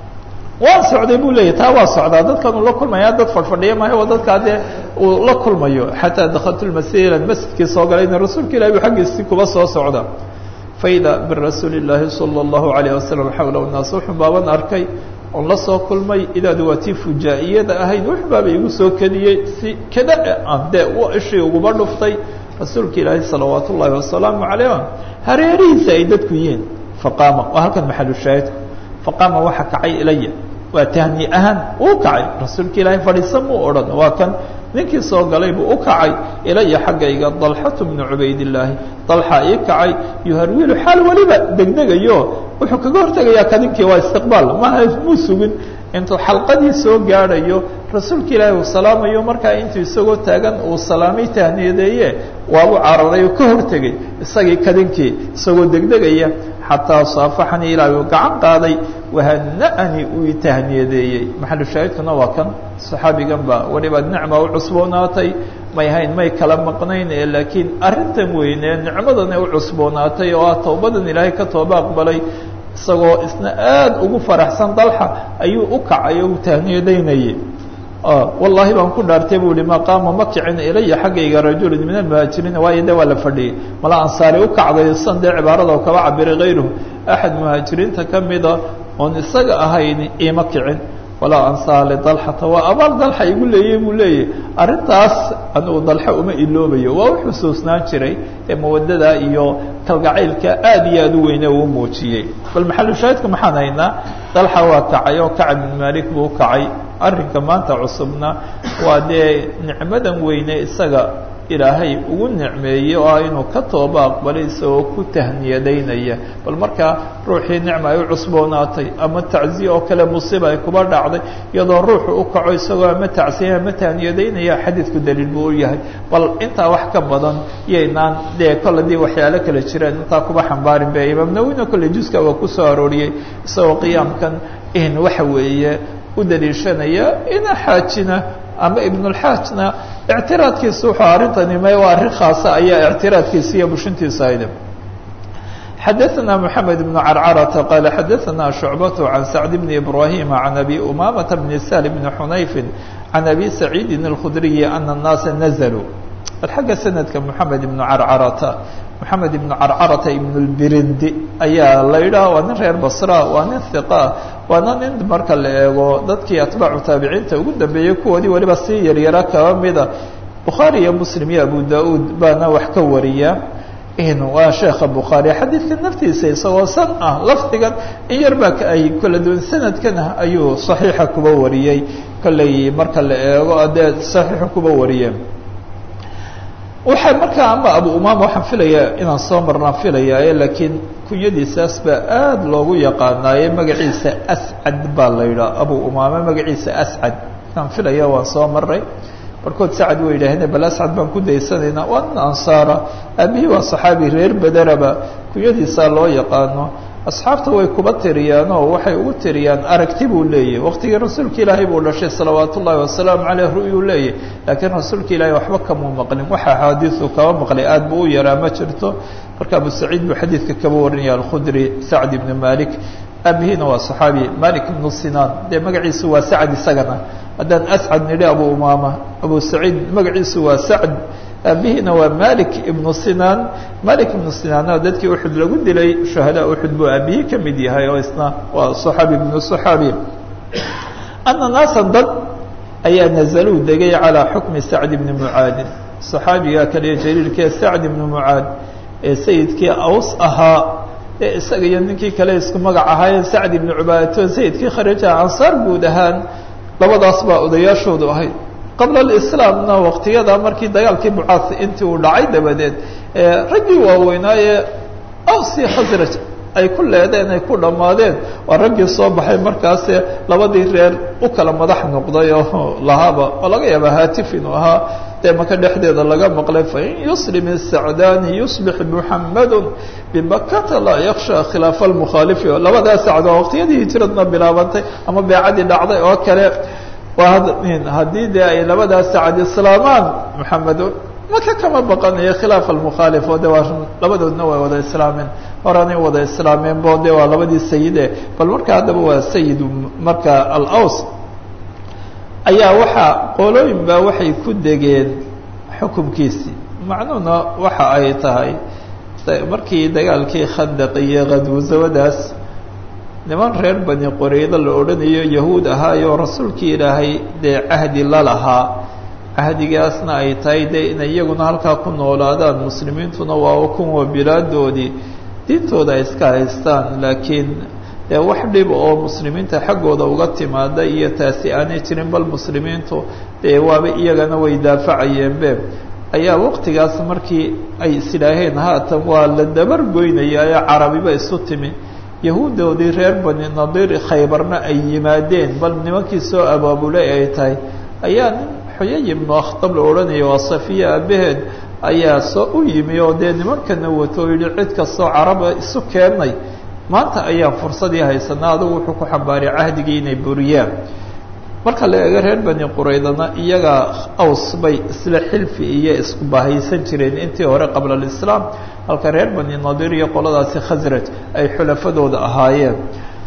waan socday buu leeyahy taa waa socdaa dadkan uu la kulmaya dad fadhfadhiya maayo waa dadkaa dee uu la kulmayo xataa dakaltu lmasjid masjidkii soo galay ina rasuulka ilahi bu xaggiisii kuba soo socda faida birasuuli llaahi sala allahu alayh wasalam xawlahu naas wuxuu baaban arkay oon la soo kulmay idaadu waa tii fujaa'iyada ahayd wuxuu baaba igu soo kediyey si kada aan dee u ishii uguba dhuftay rasuulka ilaahi salawaat ullaahi wasalaamu calayh hareerihiisa ay dadku yihiin faqaama waa halkan maxalushaahidku faqaama waxa kacay ilaya waa tahni ahaan uu kacay rasuulka ilaahay fadhiisa muu odhan waa kan ninkii soo galay buu u kacay ilaya xaggayga dalxatu bnu cubaydillaahi dalxa ii kacay yuharwilu xaal weliba degdegayo wuxuu kaga hortegayaa ka ninkii waa istiqbaal maha muu sugin intuu xalqadii soo gaadhayo rasuulka ilaahi uu salaamayo markaa intuu isagoo taagan uu salaamay tahniyadeeye waabuu cararay oo ka hortegay isagii kadinkii isagoo degdegaya xataa saafaxanii ilaahi uu gacan qaaday wahana'anii uu itahniyadeeyey maxalu shaahidkuna waa kan saxaabigan baa weliba nicma u cusboonaatay may hayn may kala maqnayn ee laakiin arrintan weyne nicmadana u cusboonaatay oo ah tawbadan ilaahay ka tooba aqbalay isagoo isna aada ugu faraxsan dalxa ayuu u kacay oo u tahniyadaynayay wallahi baan ku dhaartay bu ihi maqaama ma kicin ilaya xaggayga rajulun min almuhaajiriina waayo de waa la fadhiyey mala ansaari u kacday san dee cibaarada oo kaba cabiray kayruhu axad muhaajiriinta kamida oon isaga ahayn ima kicin walaa ansaa lidalxata waa abaal dalxa igu leeyey buu leeyahy arrintaas anugu dalxa uma iloobayo waa u xusuusnaan jiray ee mawadada iyo kalgacaylka aad iyo aad u weyne uu muujiyey bal maxalushaahidka maxaan haynaa dalxa waa kacay oo kacab bin malik buu kacay arrinka maanta cusubna waa dee nicmadan weyne isaga ilaahay ugu nicmeeyey oo ah inuu ka tooba aqbalay isagoo ku tahniyadaynaya bal markaa ruuxii nicma ay u cusboonaatay ama tacziye oo kale musiiba ay kuba dhacday iyadoo ruuxu u kaco isagoo ama tacsiye ama tahniyadaynaya xadiidku daliil buu u yahay bal intaa wax ka badan yaynaan dee kol haddii waxyaalo kale jireen intaa kuba xambaarin be imaam nawina kolley juska waa ku soo arooriyey isagoo qiyaamkan in waxa weeye u daliishanaya ina xaajina ama ibnulxaajna ictiraadkiisa wuxuu arrintani may waa arrin khaasa ayaa ictiraadkiisa iyo bushintiisa ayda xadaثna mحamed بن carcarata qala xadaثna شhucbaة عan sacd bn ibrahim عan abi umamata bn sal bn xunayfi عan abi saciidi الkhudriyi ana الnaasa nazluu bal xagga sanadka mحamed ibn carcarata mحamed ibn carcarata ibn اlbirindi ayaa la yidhaha waa nin reer basra waa nin hiqa waana nin marka la eego dadkii atbaacu taabiciinta ugu dambeeyey kuwoodii waliba sii yaryara kaba mida bukhaari iyo muslim iyo abu da-uud baana wax ka wariya waa sheekha bukhaari xadiidka naftiisa isagoo san ah lafdigan in yar baa ay kala duwan sanadkan ayuu saxiixa kuba wariyey kolley marka la eego dee saxiixa kuba wariyeen waxaa markaa ama abu umaama waxaan filayaa inaan soo marnaan filayaaye laakiin kunyadiisaas baa aada loogu yaqaanaaye magaciisa ascad baa la yidhaha abu umaama magaciisa ascad aan filaya waan soo maray barkood sacad way yidhaaheen bal ascad baan ku daysanaynaa waa nin ansaara aabihii waa saxaabi reer bederaba kunyadiisaa loo yaqaano asxaabta way kuba tiriyaan oo waxay ugu tiriyaan aragti buu leeyahy waqtigii rasuulka ilaahay buu dhashay salawaat ullaahi wasalaamu caleyh ru'yuu leeyahy laakiin rasuulka ilaahay waxba kamuu maqlin waxa axaadiisu kaba maqlay aad buu u yaraa ma jirto marka abu saciid buu xadiidka kaba warinaya alkhudri sacd ibnu malik aabihiina waa saxaabi malik ibnu sinaan dee magaciisu waa sacd isagana haddaan ascad nidhi abu umaama abu saciid magaciisu waa sacd aabihiina waa malik ibnu sinaan malik ibnu sinaanna dadkii uxud lagu dilay shuhadaa uxud buu aabihii ka mid yahay oo isna waa saxaabi ibnu saxaabi ana naasan dad ayaa nazaluu degay calaa xukmi sacd ibni mucaadin saxaabiga kaliya jaliilkee sacd ibni mucaad ee sayidkii aws ahaa ee isaga iyo ninkii kale isku magac ahaayeen sacd ibni cubaadato sayidkii kharajaha ansaar guud ahaan labadaas baa odayaashoodu ahayd qabla alislaamna waqtiyada markii dagaalkii bucaas intii uu dhacay dabadeed raggii waaweynaaye awsi khasraj ay ku leedeen ay ku dhammaadeen waa raggii soo baxay markaase labadii reer u kala madax noqday oo lahaaba oo laga yaaba haatif inuu ahaa dee maka dhexdeeda laga maqlay fain yuslim isacdaani yuslix muxamadu bimakata laa yaksha khilaafa almukhaalifi labadaa sacdo waqtiyadii hijiradna bilaabantay ama beecadii dhacday oo kale waa haddii dee ay labadaa sacad islaamaan muxamedo maka kama baqanayo khilaaf almukhaalif oo de waa labadoodna way wada islaameen horanay wada islaameen bo de waa labadii sayide bal marka haddaba waa sayid marka alaws ayaa waxaa qolooyin baa waxay ku degeen xukumkiisii macnuhuna waxa ay tahay markii dagaalkii khandaq iyo khadwasawadaas niman reer bani qoreydo la odhanayo yahuud ahaayoo rasuulkii ilaahay dee cahdi la lahaa cahdigaasna ay tahay dee inay iyaguna halkaa ku noolaadaan muslimiintuna waa kuwa bilaadoodii diintooda ay iska haystaan laakiin dee wax dhib oo muslimiinta xaggooda uga timaada iyo taasi aanay jirin bal muslimiintu dee waaba iyagana way daafacayeenbe ayaa waqtigaas markii ay isidhaaheen haatan waa la dabar goynaya ee carabiba isu timi yahuudoodii reer bani nadiir khaybarna ay yimaadeen bal nimankii soo abaabulay ay tahay ayaa nin xuyay ibnu akhtab la odhanaya waa safiya aabaheed ayaa soo u yimi oo dee nimankana wato o yihi cid kastoo caraba isu keennay maanta ayaan fursadii haysanaa adugu wuxuu ku xambaaray cahdigii inay buriyaan marka la eego reer bani quraydana iyaga aws bay isla xilfi iyo isku bahaysan jireen intii hore qabla alislaam halka reer bani nadiir iyo qoladaasi khasraj ay xulafadooda ahaayeen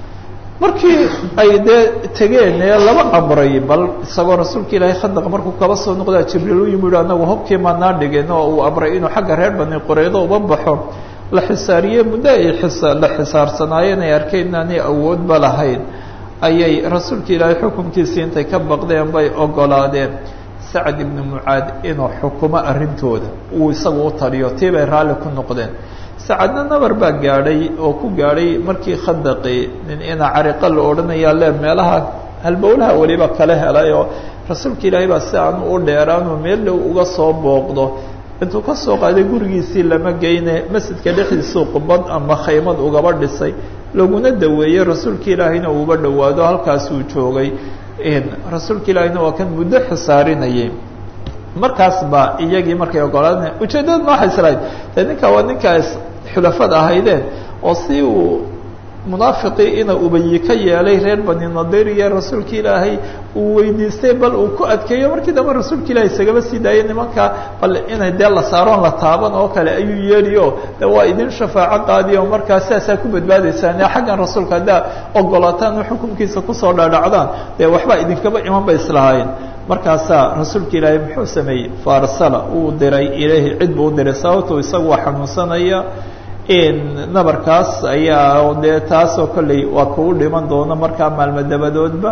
markii ay dee tegeen ee laba amray bal isagoo rasuulka ilaahay khandaq markuu kaba soo noqdaa jibriil u yimi uhi anagu hobkii maanaa dhigin oo uu amray inuu xagga reer bani quraydo uba baxo la xisaariye muddo ay isa la xisaarsanaayeen ay arkeen inaanay awoodba lahayn ayay rasuulka ilaahay xukunkiisii intay ka baqdeen bay ogolaadeen sacd ibnu mucaad inuu xukumo arrintooda uu isagu u taliyo tii bay raalli ku noqdeen sacadna nabar baa gaadhay oo ku gaadhay markii khandaqi nin ina cariqa la odhanayaa le meelaha halbowlaha weliba kala helay oo rasuulka ilaahay baa si aanu u dheeraanuu meel dhow uga soo booqdo intuu ka soo qaaday gurigiisii lama geyne masjidka dhexdiisuu qubad ama khaymad ugaba dhisay laguna daweeyey rasuulka ilaahayna uuba dhowaado halkaasuu joogay rasuulka ilaahayna waa kan muddo xisaarinayay markaas baa iyagii markay ogolaadeen ujeeddada ma waxay islahayd dee ninkaa waa ninkaas xulafada ahaydeen oo si uu munaafiqii ina ubayi ka yeelay reer bani nadir iyo rasuulka ilaahay uu weydiistay bal uu ku adkeeyo markii dambe rasuulka ilaahay isagaba sii daayay nimanka bal inay dee la saaroon la taaban oo kale ayuu yeeliyo de waa idin shafaaco qaadiyo markaa sidaasaa ku badbaadaysaan ee xaggan rasuulka haddaa ogolaataan oo xukunkiisa kusoo dhaadhacdaan dee waxbaa idinkaba iman bay islahaayeen markaasaa rasuulka ilaahay muxuu sameeyey faarsala uu diray ilaahi cid buu u diray sababto isagu waa xanuunsanaya nabarkaas ayaa dee taasoo kolley waa kugu dhiman doono markaa maalmo dabadoodba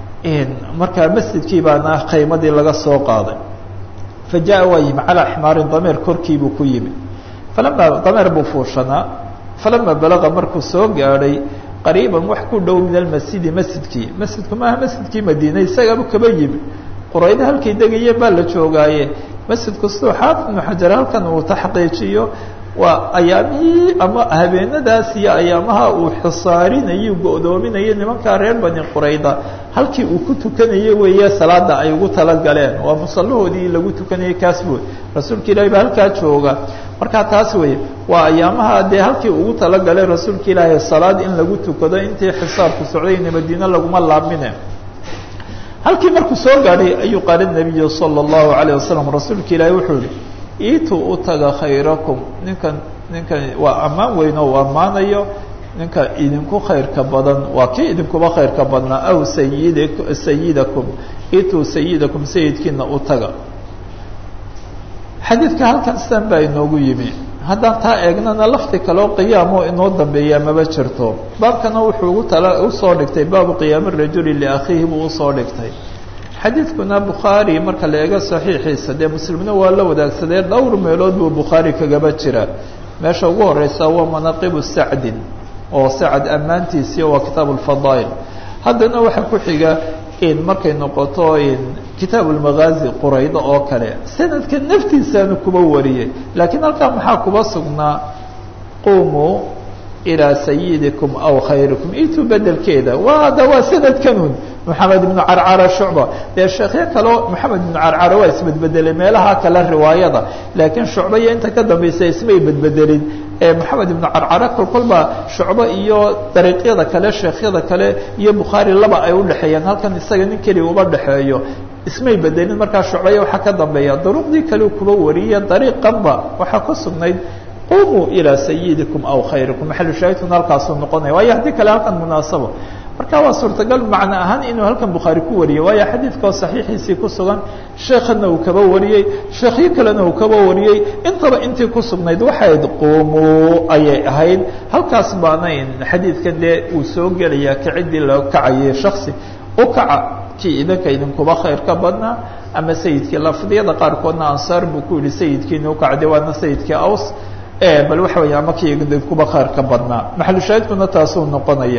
markaa masjidkii baana khaymadii laga soo qaaday fa jaa waa yimi calaa ximaarin dameer korkiibuu ku yimi falama dameer buu fuushanaa falama balaga markuu soo gaadhay qariiban wax ku dhow min almasjidi masjidkii masjidku maaha masjidkii madiine isagaaba kaba yimi quraydo halkay degayeen baa la joogaaye masjidku siduu xaafid ibnu xajar halkan uu taxqiijiyo waa ayaamihii ama habeenadaas iyo ayaamaha uu xisaarinayay go-doominayay nimankaa reer bani qurayda halkii uu ku tukanayay weeye salaada ay ugu talagaleen waa musallahoodii lagu tukanayay kaas woy rasuulka ilaahi baa halkaa jooga markaa taas weye waa ayaamaha dee halkii ugu talagaleen rasuulka ilaahi salaad in lagu tukado intii xisaarku socdayna madiine laguma laabmine halkii markuu soo gaadhay ayuu qaala nabiyu sala allahu alayh wasalam rasuulka ilaahi wuxuu yihi iitu u taga khayrakum ninkan ninkan waa ammaan weyn oo u ammaanayo ninka idinku khayrka badan waa kii idinkuba khayrka badnaa aw sayid sayidakum iitu sayidakum sayidkiina u taga xadiidka halkan sidan baa inoogu yimi haddaan taa eegnana lafti kaleo qiyaamoo inoo dambeeyaa maba jirto baabkana wuxuu ugu tala usoo dhigtay baabu qiyaami rajuli liakhiihi buu usoo dhigtay xadiidkuna bukhaari marka la eego saxiixiisa dee muslimna waa la wadaagsadee dhowr meelood buu bukhaari kagaba jira meesha ugu horeysa waa manaaqibu sacdin oo sacad ammaantiisii waa kitaab alfadaa'il haddana waxaa ku xiga in markay noqoto in kitaab ulmagaazi quraydo oo kale sanadka naftiisaanu kuba wariyey laakiin halkaa maxaa kuba sugnaa qumuu ilaa sayidikum aw khayrikum itu bedelkeeda waa da waa sanadkanun maxamed ibnu carcara shucba dee sheekhyo kaleo maxamed ibnu carcara waa isbedbedelay meelaha kale riwaayada laakiin shucba iyo inta ka dambaysa ismay bedbedelin maxamed ibnu carcara kol kolba shucbo iyo dariiqyada kale sheekhyada kale iyo bukhaari laba ay udhexeeyaan halkan isaga nin keliya uba dhexeeyo ismay bedelin markaa shucbaya waxaa ka dambeeya duruqdii kale kuba wariya dariiqanba waxaa ku sugnayd qumuu ilaa sayidikum aw khayrikum maxalushaahidkuna halkaasuu noqonaya waayo haddii kale halkan munaasabo marka waa suurtagal macno ahaan inuu halkan bukhaari ku wariyey waayo xadiidkao saxiixiisii ku sugan sheekhana uu kaba wariyey sheekhyo kalena uu kaba wariyey intaba intii ku sugnayd waxayd qumuu ayay ahayd halkaas baana xadiidkan dee uu soo gelaya kaciddii loo kacayay shaksi u kaca kii idinka idinkuba khayr ka badnaa ama sayidkii lafdiyada qaarkoodna ansaar buu ku yihi sayidkiina ukacde waana sayidkii aws bal waxa weya ama kii idinkuba khayr ka badnaa maxalushaahidkuna taasuu noqonaya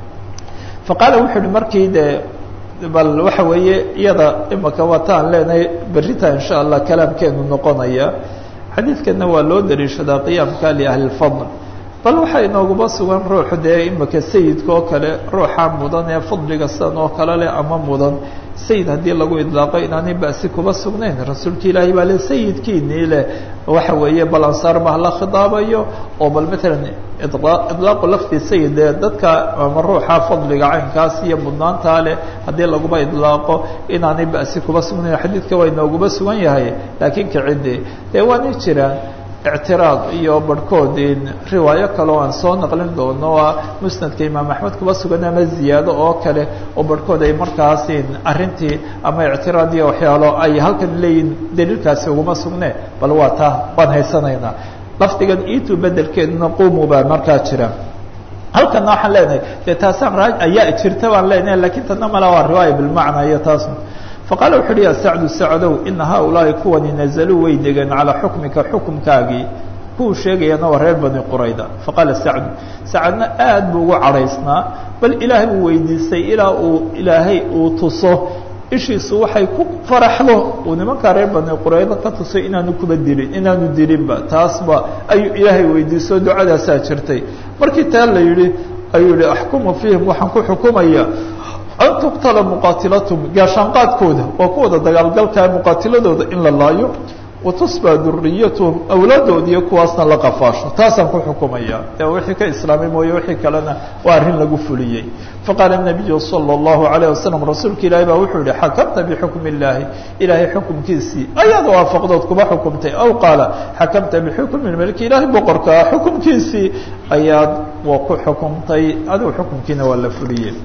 faqaala wuxuu uhi markii de bal waxa weeye iyada imaka wataan leenahay berita insha allah kalaamkeenu noqonaya xadiidkana waa loo dariishadaa qiyaamka liahli lfadl bal waxaa inooguba sugan ruuxu dee imaka sayidka oo kale ruuxa mudan ee fadliga sidan oo kale leh ama mudan sayid haddii lagu idlaaqo inaanay basi kuba sugnayn rasuulka ilaahay baa le sayidkiinii leh waxa weeye bal ansaar baa la khidaabayo oo bal matalan idlaaqu lafdi sayid ee dadka ama ruuxa fadliga caynkaas iyo mudnaantaa leh haddii laguba idlaaqo inaanay basi kuba sugnayn xadiidka waa inooguba sugan yahay laakiin kaciddi dee waana jiraan ictiraad iyo barhkood riwaayo kale oo aan soo naqlin doono waa musnadka imaam axmed kuba sugan ama ziyaado oo kale oo barhkood ay markaas arrintii ama ictiraad iyo waxyaalo ay halkan leeyihin daliilkaasi uguma sugne bal waa taa waan haysanaynaa lafdigan itu bedelkeeduna qumu baa markaa jira halkana waxaan leenahay dee taasaan raa ayaa jirta baan leenahay lakiin tana mala waa riwaaya bilmacna iyo taas faqaala wuxu uhi ya sacdu sacdow ina haaulaahi kuwani nazaluu way degeen calaa xukmika xukumkaagii kuwuu sheegayana waa reer bani qurayda faqaala sacdu sacadna aad buu ugu cadhaysnaa bal ilaahay buu weydiistay ilaa uu ilaahay uu tuso ishiisu waxay ku faraxdo uu nimankaa reer bani qurayda ka tusay inaanu kuba dilin inaanu dilinba taasba ayuu ilaahay weydiiso ducadaasaa jirtay markii taa la yihi ayuu yihi axkumu fiihim waxaan ku xukumaya an tuqtala muqaatilathm gaashaanqaadkooda waa kuwada dagaalgalkaa muqaatiladooda in la laayo watusbaa duriyatuhum awlaadood iyo kuwaasna la qafaasho taasaan ku xukumaya de wixii ka islaamay mooye wixii kalena waa arrin lagu fuliyey faqaala nabiyu sala اllahu alayh wasalam rasuulka ilaahi baa wuxuu yihi xakamta bixukmi illaahi ilaahay xukumkiisii ayaad waafaqdood kuba xukumtay aw qaala xakamta bixukmi malki ilaahay boqorkaa xukumkiisii ayaad wa ku xukumtay adigu xukumkiina waa la fuliyey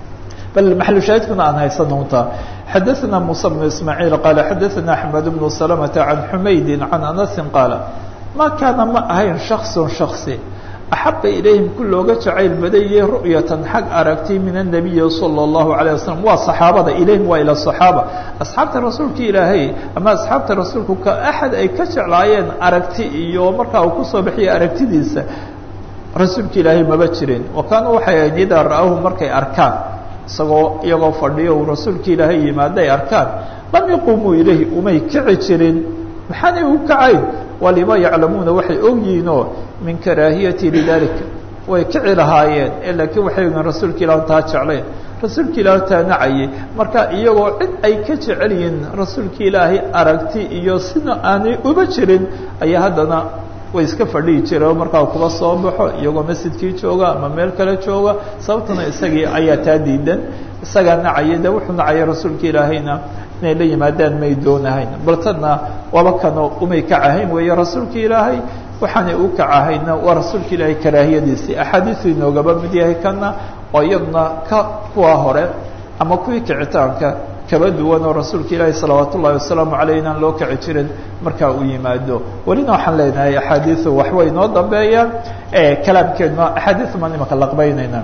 bal maxalushaahidkuna aan haysano unta xadaثna muسى بن ismاعيل qال xadaثna أحmed بن سلمة عan xmaydi عan أنasi qaala ma kaana ma ahayn شhakص شhaksi axaba ilayhim ku looga jacayl badayay ru'yatan xag aragti min الnabiyi salى الlahu عalيه wasalam waa saxaabada ilayhim waa ila صaxaaba asxaabta rasuulka ilaahay ama asxaabta rasuulku ka axad ay ka jeclaayeen aragti iyo markaa uu kusoo bixiyay aragtidiisa rasuulka ilaahay maba jirin wa kaanuu waxay ahayd idaa ra'ahu markay arkaan isagoo iyagoo fadhiyo uu rasuulka ilaahay yimaado ay arkaan lam yaquumuu ilayhi umay kici jirin maxaanay u kacayn waa lima yaclamuuna waxay ogyihiinoo min karaahiyati lidalika way kici lahaayeen ee laakiin waxay ogiin rasuulka ilah taa jeclayn rasuulka ilaah taa nacayay marka iyagoo cid ay ka jecel yihiin rasuulka ilaahay aragti iyo sina aanay uba jirin ayaa haddana way iska fadhihi jireen markaa kuba soo baxo iyagoo masjidkii jooga ama meel kale jooga sababtuna isagii ayaa taa diidan isagaa nacaya de wuxuu nacaya rasuulka ilaahayna inay la yimaadaan may doonahayn bal tadna waaba kanoo umay kacahayn weeye rasuulka ilaahay waxaanay u kacahayna waa rasuulka ilaahay karaahiyadiisii axaadiisu inoogaba mid yahay kana oo iyadna ka kuwa hore ama kuwii kicitaanka kaba duwan oo rasuulka ilaahi salawaat ullahi wasalaamu aleyh inaan loo kici jirin markaa uu yimaado welina waxaan leenahay axaadiiu waxway noo dambeeyaan kalaamkeedna axaadiiu maan imaka laqbaynayna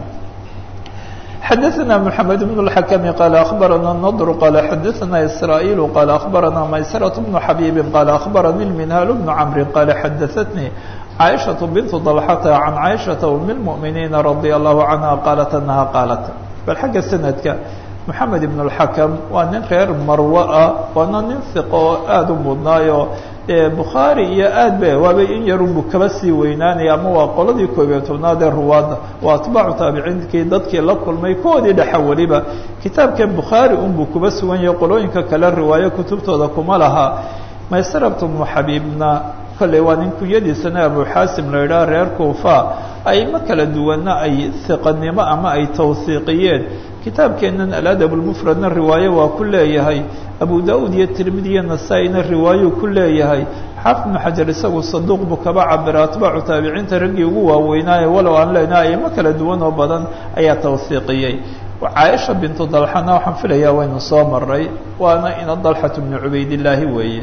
xadaثna mحamed بن الحkم qال أخbarana النضر qال xadaثna إسrاaيل qال أخbarana maysرة بن xabيب qال أخbarnي المنهاl بن cمر qال xadaثتني cائشhaة بنت ضلحة عن cائشhaة أم المؤمiنiiن رضي الله عنها qالت أنها qالت bal xagga سندka محamed بن الحkم waa nin reer marwo ah waana nin ثiqo oo aad u mudnaayo bukhaari iyo aad ba waaba in yarunbu kaba sii weynaanaya ama waa qoladii koob iyo tobnaad ee ruwaadda waa atbaacu taabiciinkii dadkii la kulmay kuwoodii dhexa weliba kitaabkan bukhaari unbuu kuba sugan yahay qolooyinka kale riwaayo kutubtooda kuma laha maysarabtu bnu xabiibna kolley waa nin kunyadiisana abu xaasim la idhaha reer kuufa ayma kala duwana ay hiqanimo ama ay tawhiiqiyeen kitaabkeennan aladab lmufradna riwaayo waa ku leeyahay abu da-uud iyo tirmidi iyo nasaa-ina riwaayuu ku leeyahay xaafid ibnu xajar isagu saduuq buu kaba cabira atbaacu taabiciinta raggii ugu waaweynaaye walow aan leenahay aymo kala duwan oo badan ayaa tawhiiqiyey caaisha bintu dalxana waxaan filayaa waynu soo maray waana ina dalxatu bnu cubaydillaahi weeye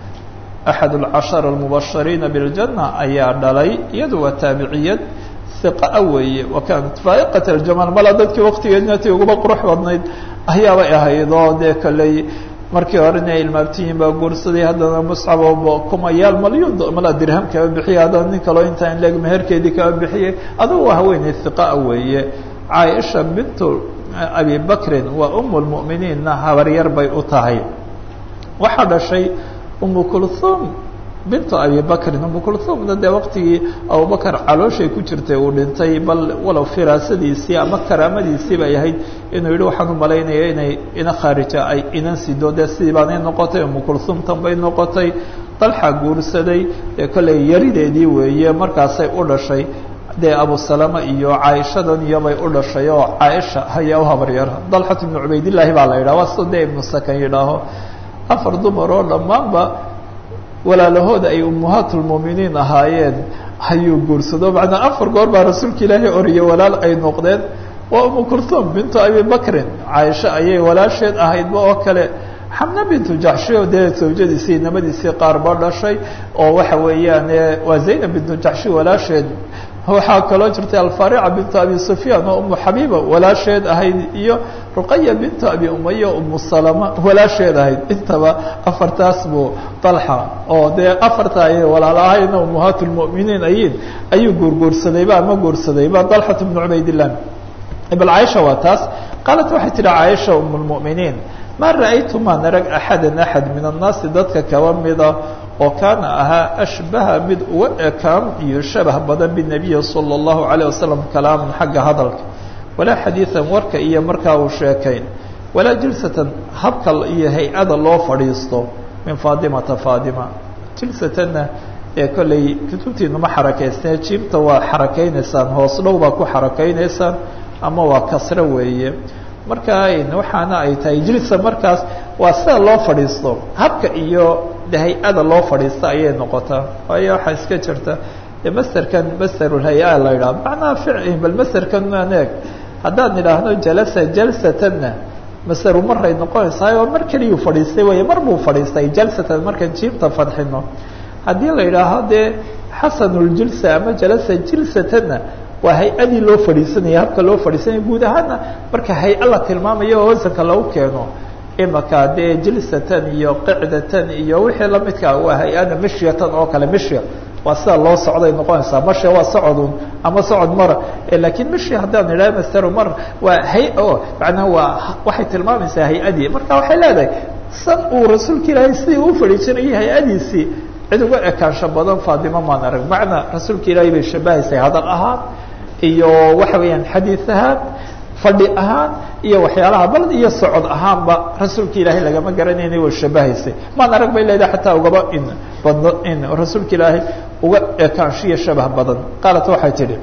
axad alcashara almubashariina biاljanna ayaa dhalay iyadu waa taabiciyad iqa weeye wa kaanat faa'iqat aljamaal mala dadkii waktigeedna tii uguba qurux badnayd ayaabay ahayd oo dee kaley markii horena ay ilmaabtiyiin baa guursaday haddana muscab oo kumayaal malyuun mala dirham kaba bixiyay haddana nin kaloo intaa in leeg meherkeedii kaba bixiyey adugu waa haweeney hiqaa weeye caaisha bintu abi bakrin waa umu lmu'miniinna habaryar bay u tahay waxaa dhashay umu kulthum bintu abi bakrin umu kulthumna dee waqtigii abubakar calooshay ku jirtay uu dhintay bal walow firaasadiisii ama karaamadiisii bay ahayd inuu yihi waxaan u malaynaya inay ina khaarija ay inan sido dee sidii baanay noqotay umu kulthumtan bay noqotay dalxa guursaday dee kolley yarideedii weeye markaasay u dhashay dee abu salama iyo caaishadan iyobay u dhashay oo caaisha hayaa u habaryar dalxat ibnu cubaydillaahi baa la yidhaha waa sida dee ibnu sakan yidhaaho afar dumar oo dhammaanba walaalahooda ay ummahaatulmuuminiin ahaayeen ayuu guursado macnaa afar goor baa rasuulka ilaahay oriye walaal ay noqdeen waa umu kulthum bintu abi bakrin caaisha ayay walaasheed ahaydba oo kale xamna bintu jaxshi oo dee zawjadiisii inamadiisii qaar ba dhashay oo waxa weeyaan waa zaynab bintu jaxshi walaasheed waxaa kaloo jirtay alfarica bintu abi sufyaan oo umu xabiiba walaasheed ahayd iyo ruqaya bintu abi umaya umu salama walaasheed ahayd intaba afartaas buu dalxa oo dee afarta ayay walaalo ahayna ummahaat lmu'miniin ayiin ayuu guurguursadayba ama guursadayba dalxat bnu cubaydillah bal caaisha waa taas qaalat waxay tihi caaisha um lmu'miniin ma ra'aytu maan arag axada axad min annaasi dadka kaba mida oo kaana ahaa ashbaha mid uga ekaan iyo shabah badan binabiyi salى اllahu عalيه wasalam kalaaman xagga hadalka walaa xadiiثan warka iyo markaa uu sheekayn walaa jilsatan habka iyo hay-ada loo fadhiisto min faadimata faadima jilsatanna ee kolley kutubtiinuma xarakaysnee jiibta waa xarakaynaysaan hoos dhow baa ku xarakaynaysaan ama waa kasro weeye marka waxaana ay tahay jilsa markaas waa sida loo fadhiisto habka iyo hay-ada loo fadhiista ayay noqotaa waayo waxaa iska jirta masterkan masterulhay-a la yidhaha macnaha fic bal masterkan maan eeg haddaan idhaahno jalasa jalsatanna masteru maray noqonaysaa oo mar keliyuu fadhiistay wey mar buu fadhiistay jalsatan markaan jiibta fadxino haddii la yidhaaho dee xasanuljilsa ama jalasa jilsatanna waa hay-adii loo fadhiisanaya habka loo fadhiisanaya guud ahaana marka hay-a la tilmaamayo oo wasanka lagu keeno imaka dee jilsatan iyo qicdatan iyo wixii lamidkaa waa hay-ada mishyatan oo kale mishya waa sida loo socday noqonaysaa masha waa socodun ama socod mara lakiin mishi haddaan idhaha master mar waa hay-o macnaha waa waxay tilmaamaysaa hay-adii marka waxay leedahay san uu rasuulka ilaahay sidii uu fadhiisanayay hay-adiisii cid uga ekaansho badan faadimo maan arag macnaa rasuulka ilaahay bay shabahaysay hadal ahaan iyo waxa weeyaan xadiid ahaan fadhi ahaan iyo waxyaalaha bal iyo socod ahaanba rasuulka ilaahay lagama garanayna way shabahaysay maan arag bay leedahay xataa ugaba in badno in rasuulka ilaahay uga ekaanshiyo shabah badan qaalat waxay tidhi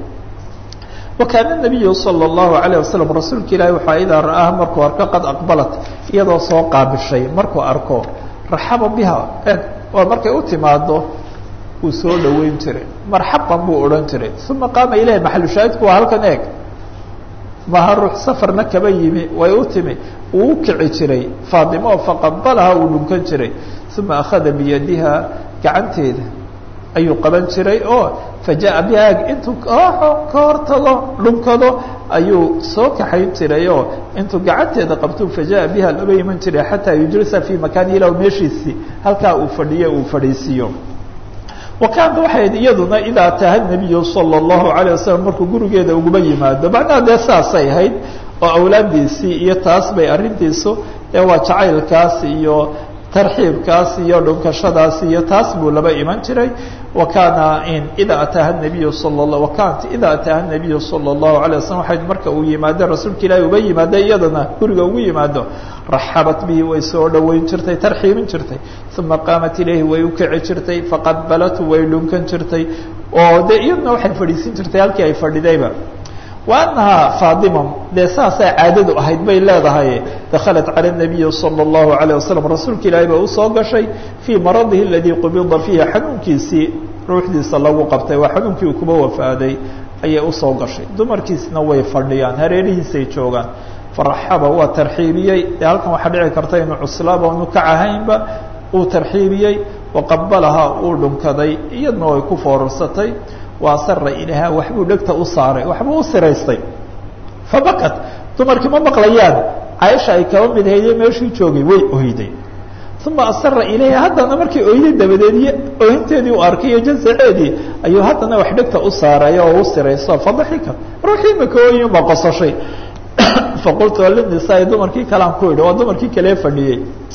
wakaana nabiyu sala allahu alayh wasalam rasuulka ilaahi waxaa idaa ra'aaha markuu arko qad aqbalat iyadoo soo qaabishay markuu arko raxaba biha eg waa markay u timaado wuu soo dhaweyn jiray marxaban buu odhan jiray uma qaama ilahi maxalu shaahidku waa halkan eeg maha ruux safarna kaba yimi way u timi wuu u kici jiray faatimo faqabalaha uu dhunkan jiray uma akhada biyadiha gacanteeda ayuu qaban jiray oo fajaءa biha intuu kooxo ka hortago dhunkado ayuu soo kaxayn jiray oo intuu gacanteeda qabtuu fajaءa biha laba iman jiray xataa yujlisa fii makaani ilah meeshiisii halkaa uu fadhiyo uu fadhiisiiyo wakaanta waxay iyaduna idaa ataha nabiyu salى الlahu عalيه wasalam markuu gurigeeda uguma yimaado macnaha dee saasay ahayd oo awlaadiisii iyo taas bay arrintiisu ee waa jacaylkaas iyo tarxiibkaas iyo dhunkashadaas iyo taas buu laba iman jiray wakana ida ataaha nabiyu sal wakanat ida ataaha nabiyu salى الlahu عalيه waslm waxay marka uu yimaado rasuulka ilaahi uba yimaado iyadana guriga ugu yimaado raxabat bihi way soo dhaweyn jirtay tarxiibin jirtay uma qaamat ilayhi way ukici jirtay faqabalatu way dhunkan jirtay oo de iyaduna waxay fadhiisin jirtay halkii ay fadhidayba wa anahaa faadima dee saasay caadadu ahayd bay leedahay dakhalat cala nabiyi salى الlahu عalيه wasalam rasuulka ilaahi ba usoo gashay fii maradihi aladii qubida fiihi xanuunkiisii ruuxdiisa lagu qabtay waa xanuunkii uu kuba wafaaday ayay usoo gashay dumarkiisna way fadhiyaan hareerihiisay joogaan faraxaba waa tarxiibiyey dee halkan waxaa dhici karta inuu cuslaaba inu kac ahaynba uu tarxiibiyey waqabalahaa uu dhunkaday iyadna way ku foorarsatay waasara ilaha waxbuu dhegta u saaray waxbuu u siraystay fabakat dumarkii ma maqlayaan caaisha ay kaba mid hayde meeshuu joogay way oyday uma asara ilayha haddana markii oyday dabadeed iyo oohinteedii u arkay iyo jazaceedii ayuu haddana wax dhegta u saaray oo u sirayso fadaxika ruuxii makooyin baa qosashay faqultu linisaai dumarkii kalean ku idhi waa dumarkii kalee fadhiyey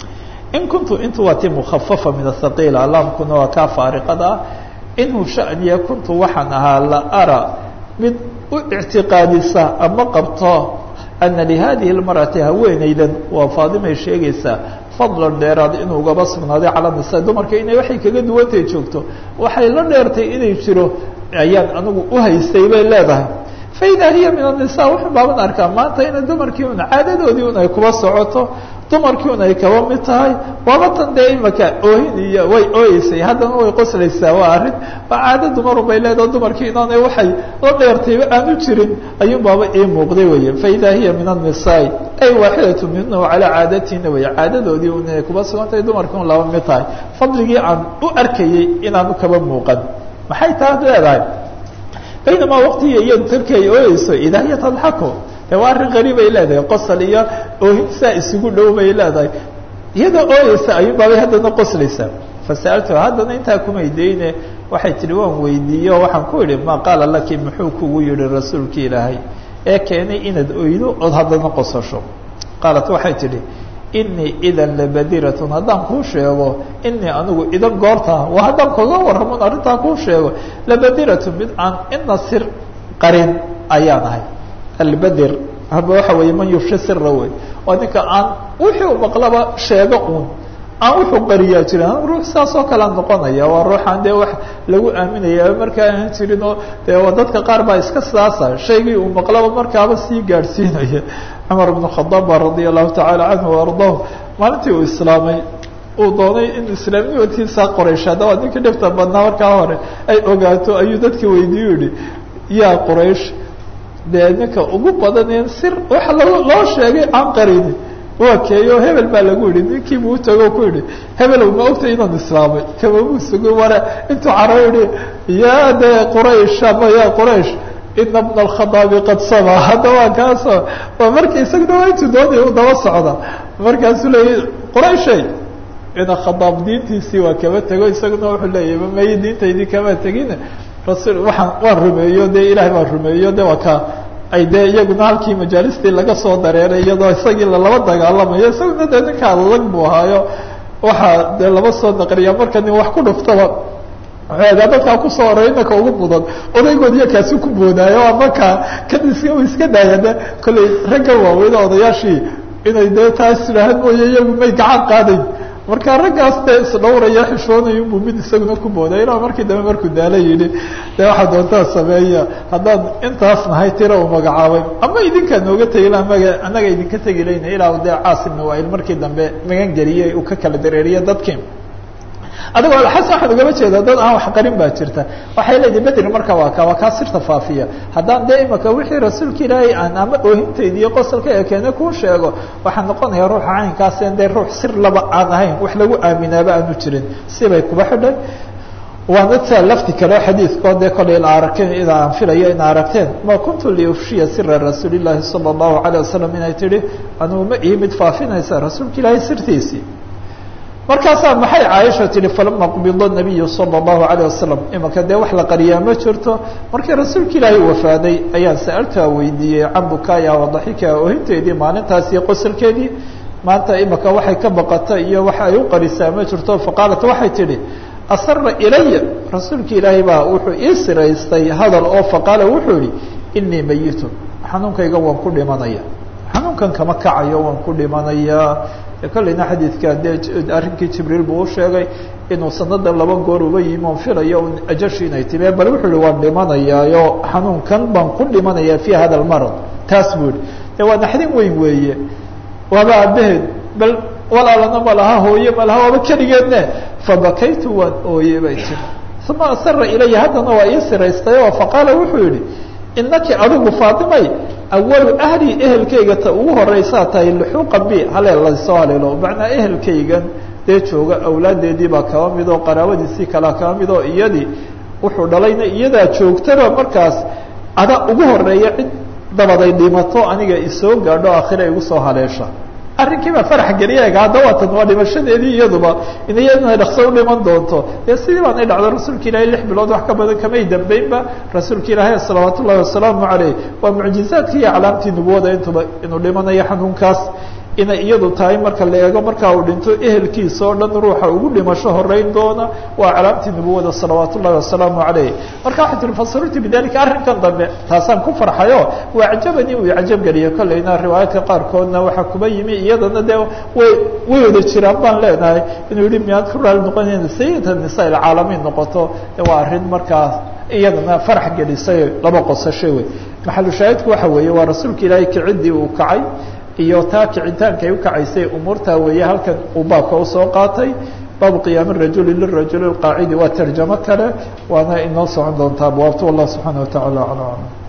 in kuntu intu waa ti mukhafafa min athaqiila alaamkuna waa kaa faariqada ah inhu shaniya kuntu waxaan ahaa la ara mid u ictiqaadisa ama qabto ana lihadihi اlmarأati haweeneydan waa faadimay sheegaysaa fadlan dheeraad inuu ugaba sugnaaday cala nisa dumarka inay waxay kaga duwantay joogto waxay la dheertay inay jiro ayaan anigu uhaystay bay leedahay faida hiya min الnisa wuxuu baaban arkaa maanta ina dumarkii un caadadoodii un ay kuba socoto dumarkii un ay kaba mid tahay waaba tan dee imaka oohin iyo way ooyeysay haddana way qoslaysaa waa arrin waa caado dumarun bay leedaha dumarkii inaanay waxay la dheertayba aan u jirin ayuun baaba ii muuqday weye faida hiya min الnisaai ay waaxidatu minhu calaa caadatina wey caadadoodii un inay kuba sugan tahay dumarkii un laba mid tahay fadligii aan u arkayey inaanu kaba muuqan maxay taa leedahay baynamaa waqtiga iyadu tarki ay ooyeyso idaa hiya tadxaku de waa arrin qariibay leedahay qosol iyo oohin saa isugu dhow bay leedahay iyadoo ooyeysa ayuun baabay haddana qoslaysaa fasa'altu haddana intaa kumay deyne waxay tihi waan weydiiye oo waxaan ku idhi maa qaala laki muxuu kugu yihi rasuulki ilaahay ee keenay inaad oydo ood haddana qosasho qaalat waxay tidhi inii idan labadiratun haddaan kuu sheego inii anigu idan goorta waa haddaan kaga warramon arrintaa kuu sheego labadiratun mid aan ina sir qarin ayaan ahay albadir haba waxa weeye man yufshi sira wey waa ninka aan wixii u maqlaba sheego uun aan wuxuu qariyaa jirin ruux saas oo kalea noqonaya waa ruuxaan dee wax lagu aaminaya markaa aan jirin oo dee waa dadka qaar baa iska saasa shaygii uu maqlaba markaaba sii gaadhsiinaya cumar bn khadaab ba radia allahu tacaala canhu ardahu maalintii uu islaamay uu doonay in islaamnimadkiisa qoraysh haddaba ninka dhibta badnaa markaa hore ay ogaato ayuu dadka weydiiyu yihi yaa qoraysh dee ninka ugu badaneen sir waxa lo loo sheegay aan qarini waa keeyo hebel baa lagu yihi ninkiibu utago ku yihi hebelow ma ogtay inaan islaamay kamamuu sugo ware intuu caro yihi ya de quraysh ama ya quraysh ina bna alkhadaabi qad sama hadda waa kaasoo waa marki isaguna waa intuu doonaya u daba socda markaasuu leeyay qurayshay ina khadaab diintiisii waa kaba tego isaguna wuxuu leeyahy mamay diintaydii kama tegin rasul waaan waan rumeeyo de ilahay baan rumeeyo de waa ka ay dee iyaguna halkii majaalistii laga soo dareeray iyadoo isagii lalaba dagaalamayo isaguna dee ninka adag buu ahaayo waxaa dee laba soo naqriya marka nin wax ku dhuftaba daa dadkaa kusoo horay inaka ugu mudan odaygood iyo kaasi ku boodaayo markaa kan is iska daaya de kollay ragga waaweyne odayaashii inay dee taas idhaahan mooye iyagu may gacan qaadayn marka raggaas dee isdhawraya xishoonaya unbuu mid isaguna ku booday ilaa markii dambe markuu daala yidhi dee waxaa doontaa sameeya haddaan intaas nahay tira uu magacaabay ama idinkaa nooga tegi la maga annaga idinka tegi layna ilaa dee caasimna waa il markii dambe magan geliyey uu ka kala dareeriye dadkii adigoo alxasan waxaan ugama jeeda dad aan wax qarin baa jirta waxay leedahay bedri marka waa ka waa kaa sirta faafiya haddaan dee imaka wixii rasuulka ilaahay aan ama oohintayda iyo qosolka ee keene kuu sheego waxaa noqonaya ruuxa caynkaas en dee ruux sir laba aan ahayn wax lagu aaminaaba aanu jirin sibay kuba xidhay waana taa lafti kale xadiidkoo dee kolay la arageen ida aan filayo ina aragteen ma kuntu liufshiya sira rasuuli llaahi sala allahu alayh wasalam inay tihi anugu ma ii mid faafinaysa rasuulka ilaahay sirtiisii markaasaa maxay caaisha tihi falama qubida nabiyu sala allahu alayh wasalam imanka dee wax la qariyaa ma jirto markii rasuulka ilaahay wafaaday ayaan sa-altaa weydiiyey can bukaaya wadaxika ohinteedii maalintaas iyo qosolkeedii maanta imanka waxay ka baqata iyo waxa ay u qarisaa ma jirto faqaalat waxay tidhi asara ilaya rasuulka ilaahay baa wuxuu ii siraystay hadal oo faqaala wuxuu yihi inii mayitun xanuunkayga waan ku dhimanaya xanuunkan kama kacayo waan ku dhimanayaa kolleyna xadiidka dee arrinkii jibriil buu u sheegay inuu sanada laba goor uba yimi on filayo ajashi inay timee bal wuxuu yihi waan dhimanayaayo xanuunkan baan ku dhimanayaa fi hada lmarad taas buu yihi de waa naxdin weyn weeye waaba aabaheed bal walaalana ma laha hooye ma laha waaba keligeedne fabakaytu waan ooye bay tiri uma asara ilaya haddana waa ii siraystay oo faqaala wuxuu yihi inaki adigu faatimay awalu ahli ehelkayga ta ugu horeysaa tahay luxuuqa bi haleel lasoo haleelo macnaa ehelkaygan dee jooga awlaadeedii baa kaba mid oo qaraabadiisii kalaa kaba mid oo iyadii wuxuu dhalayna iyadaa joogtaba markaas ada ugu horeeya cid dabaday dhimato aniga isoo gaadho akhira igu soo haleesha arrinkii baa farax geliya ega hadda waatan waa dhimashadeedii iyaduba in iyaduna dhakso u dhiman doonto dee sidii baanay dhacdo rasuulka ilaahay lix bilood wax ka badan kamay dambeynba rasuulka ilaahay salawaat ullahi wasalaamu caleyh waa mucjizaadkii iyo aclaamtii nubuwada intuba inuu dhimanayo xanuunkaas inay iyadu tahay marka la eego markaa uu dhinto ehelkiisa oo dhan ruuxa ugu dhimasho horeyn doona waa calaamtii nubuwada salawaat ullahi wasalaamu caleyh marka waxay tiri fasirtu bidalika arrinkan dambe taasaan ku farxayo waa cajabani uu cajab geliyo kolleyna riwaayaadka qaarkoodna waxaa kuba yimi iyadana dee way way wada jiraan baan leenahay inuu yihi miyaad ku raali noqonayna sayida nisa ilcaalamiin noqoto waa arrin markaa iyadana farax gelisay laba qosasho wey maxalu shaahidku waxa weeye waa rasuulka ilaahay kicidii uu kacay iyo taa kicitaanka ay ukacaysay umuurtaa weeye halkan uu baabka usoo qaatay baabu qiyaami rajuli lirajuli qaacidi waa tarjamo kale waana inoo socon doontaa abwaabta wallah subxaana watacaala aclam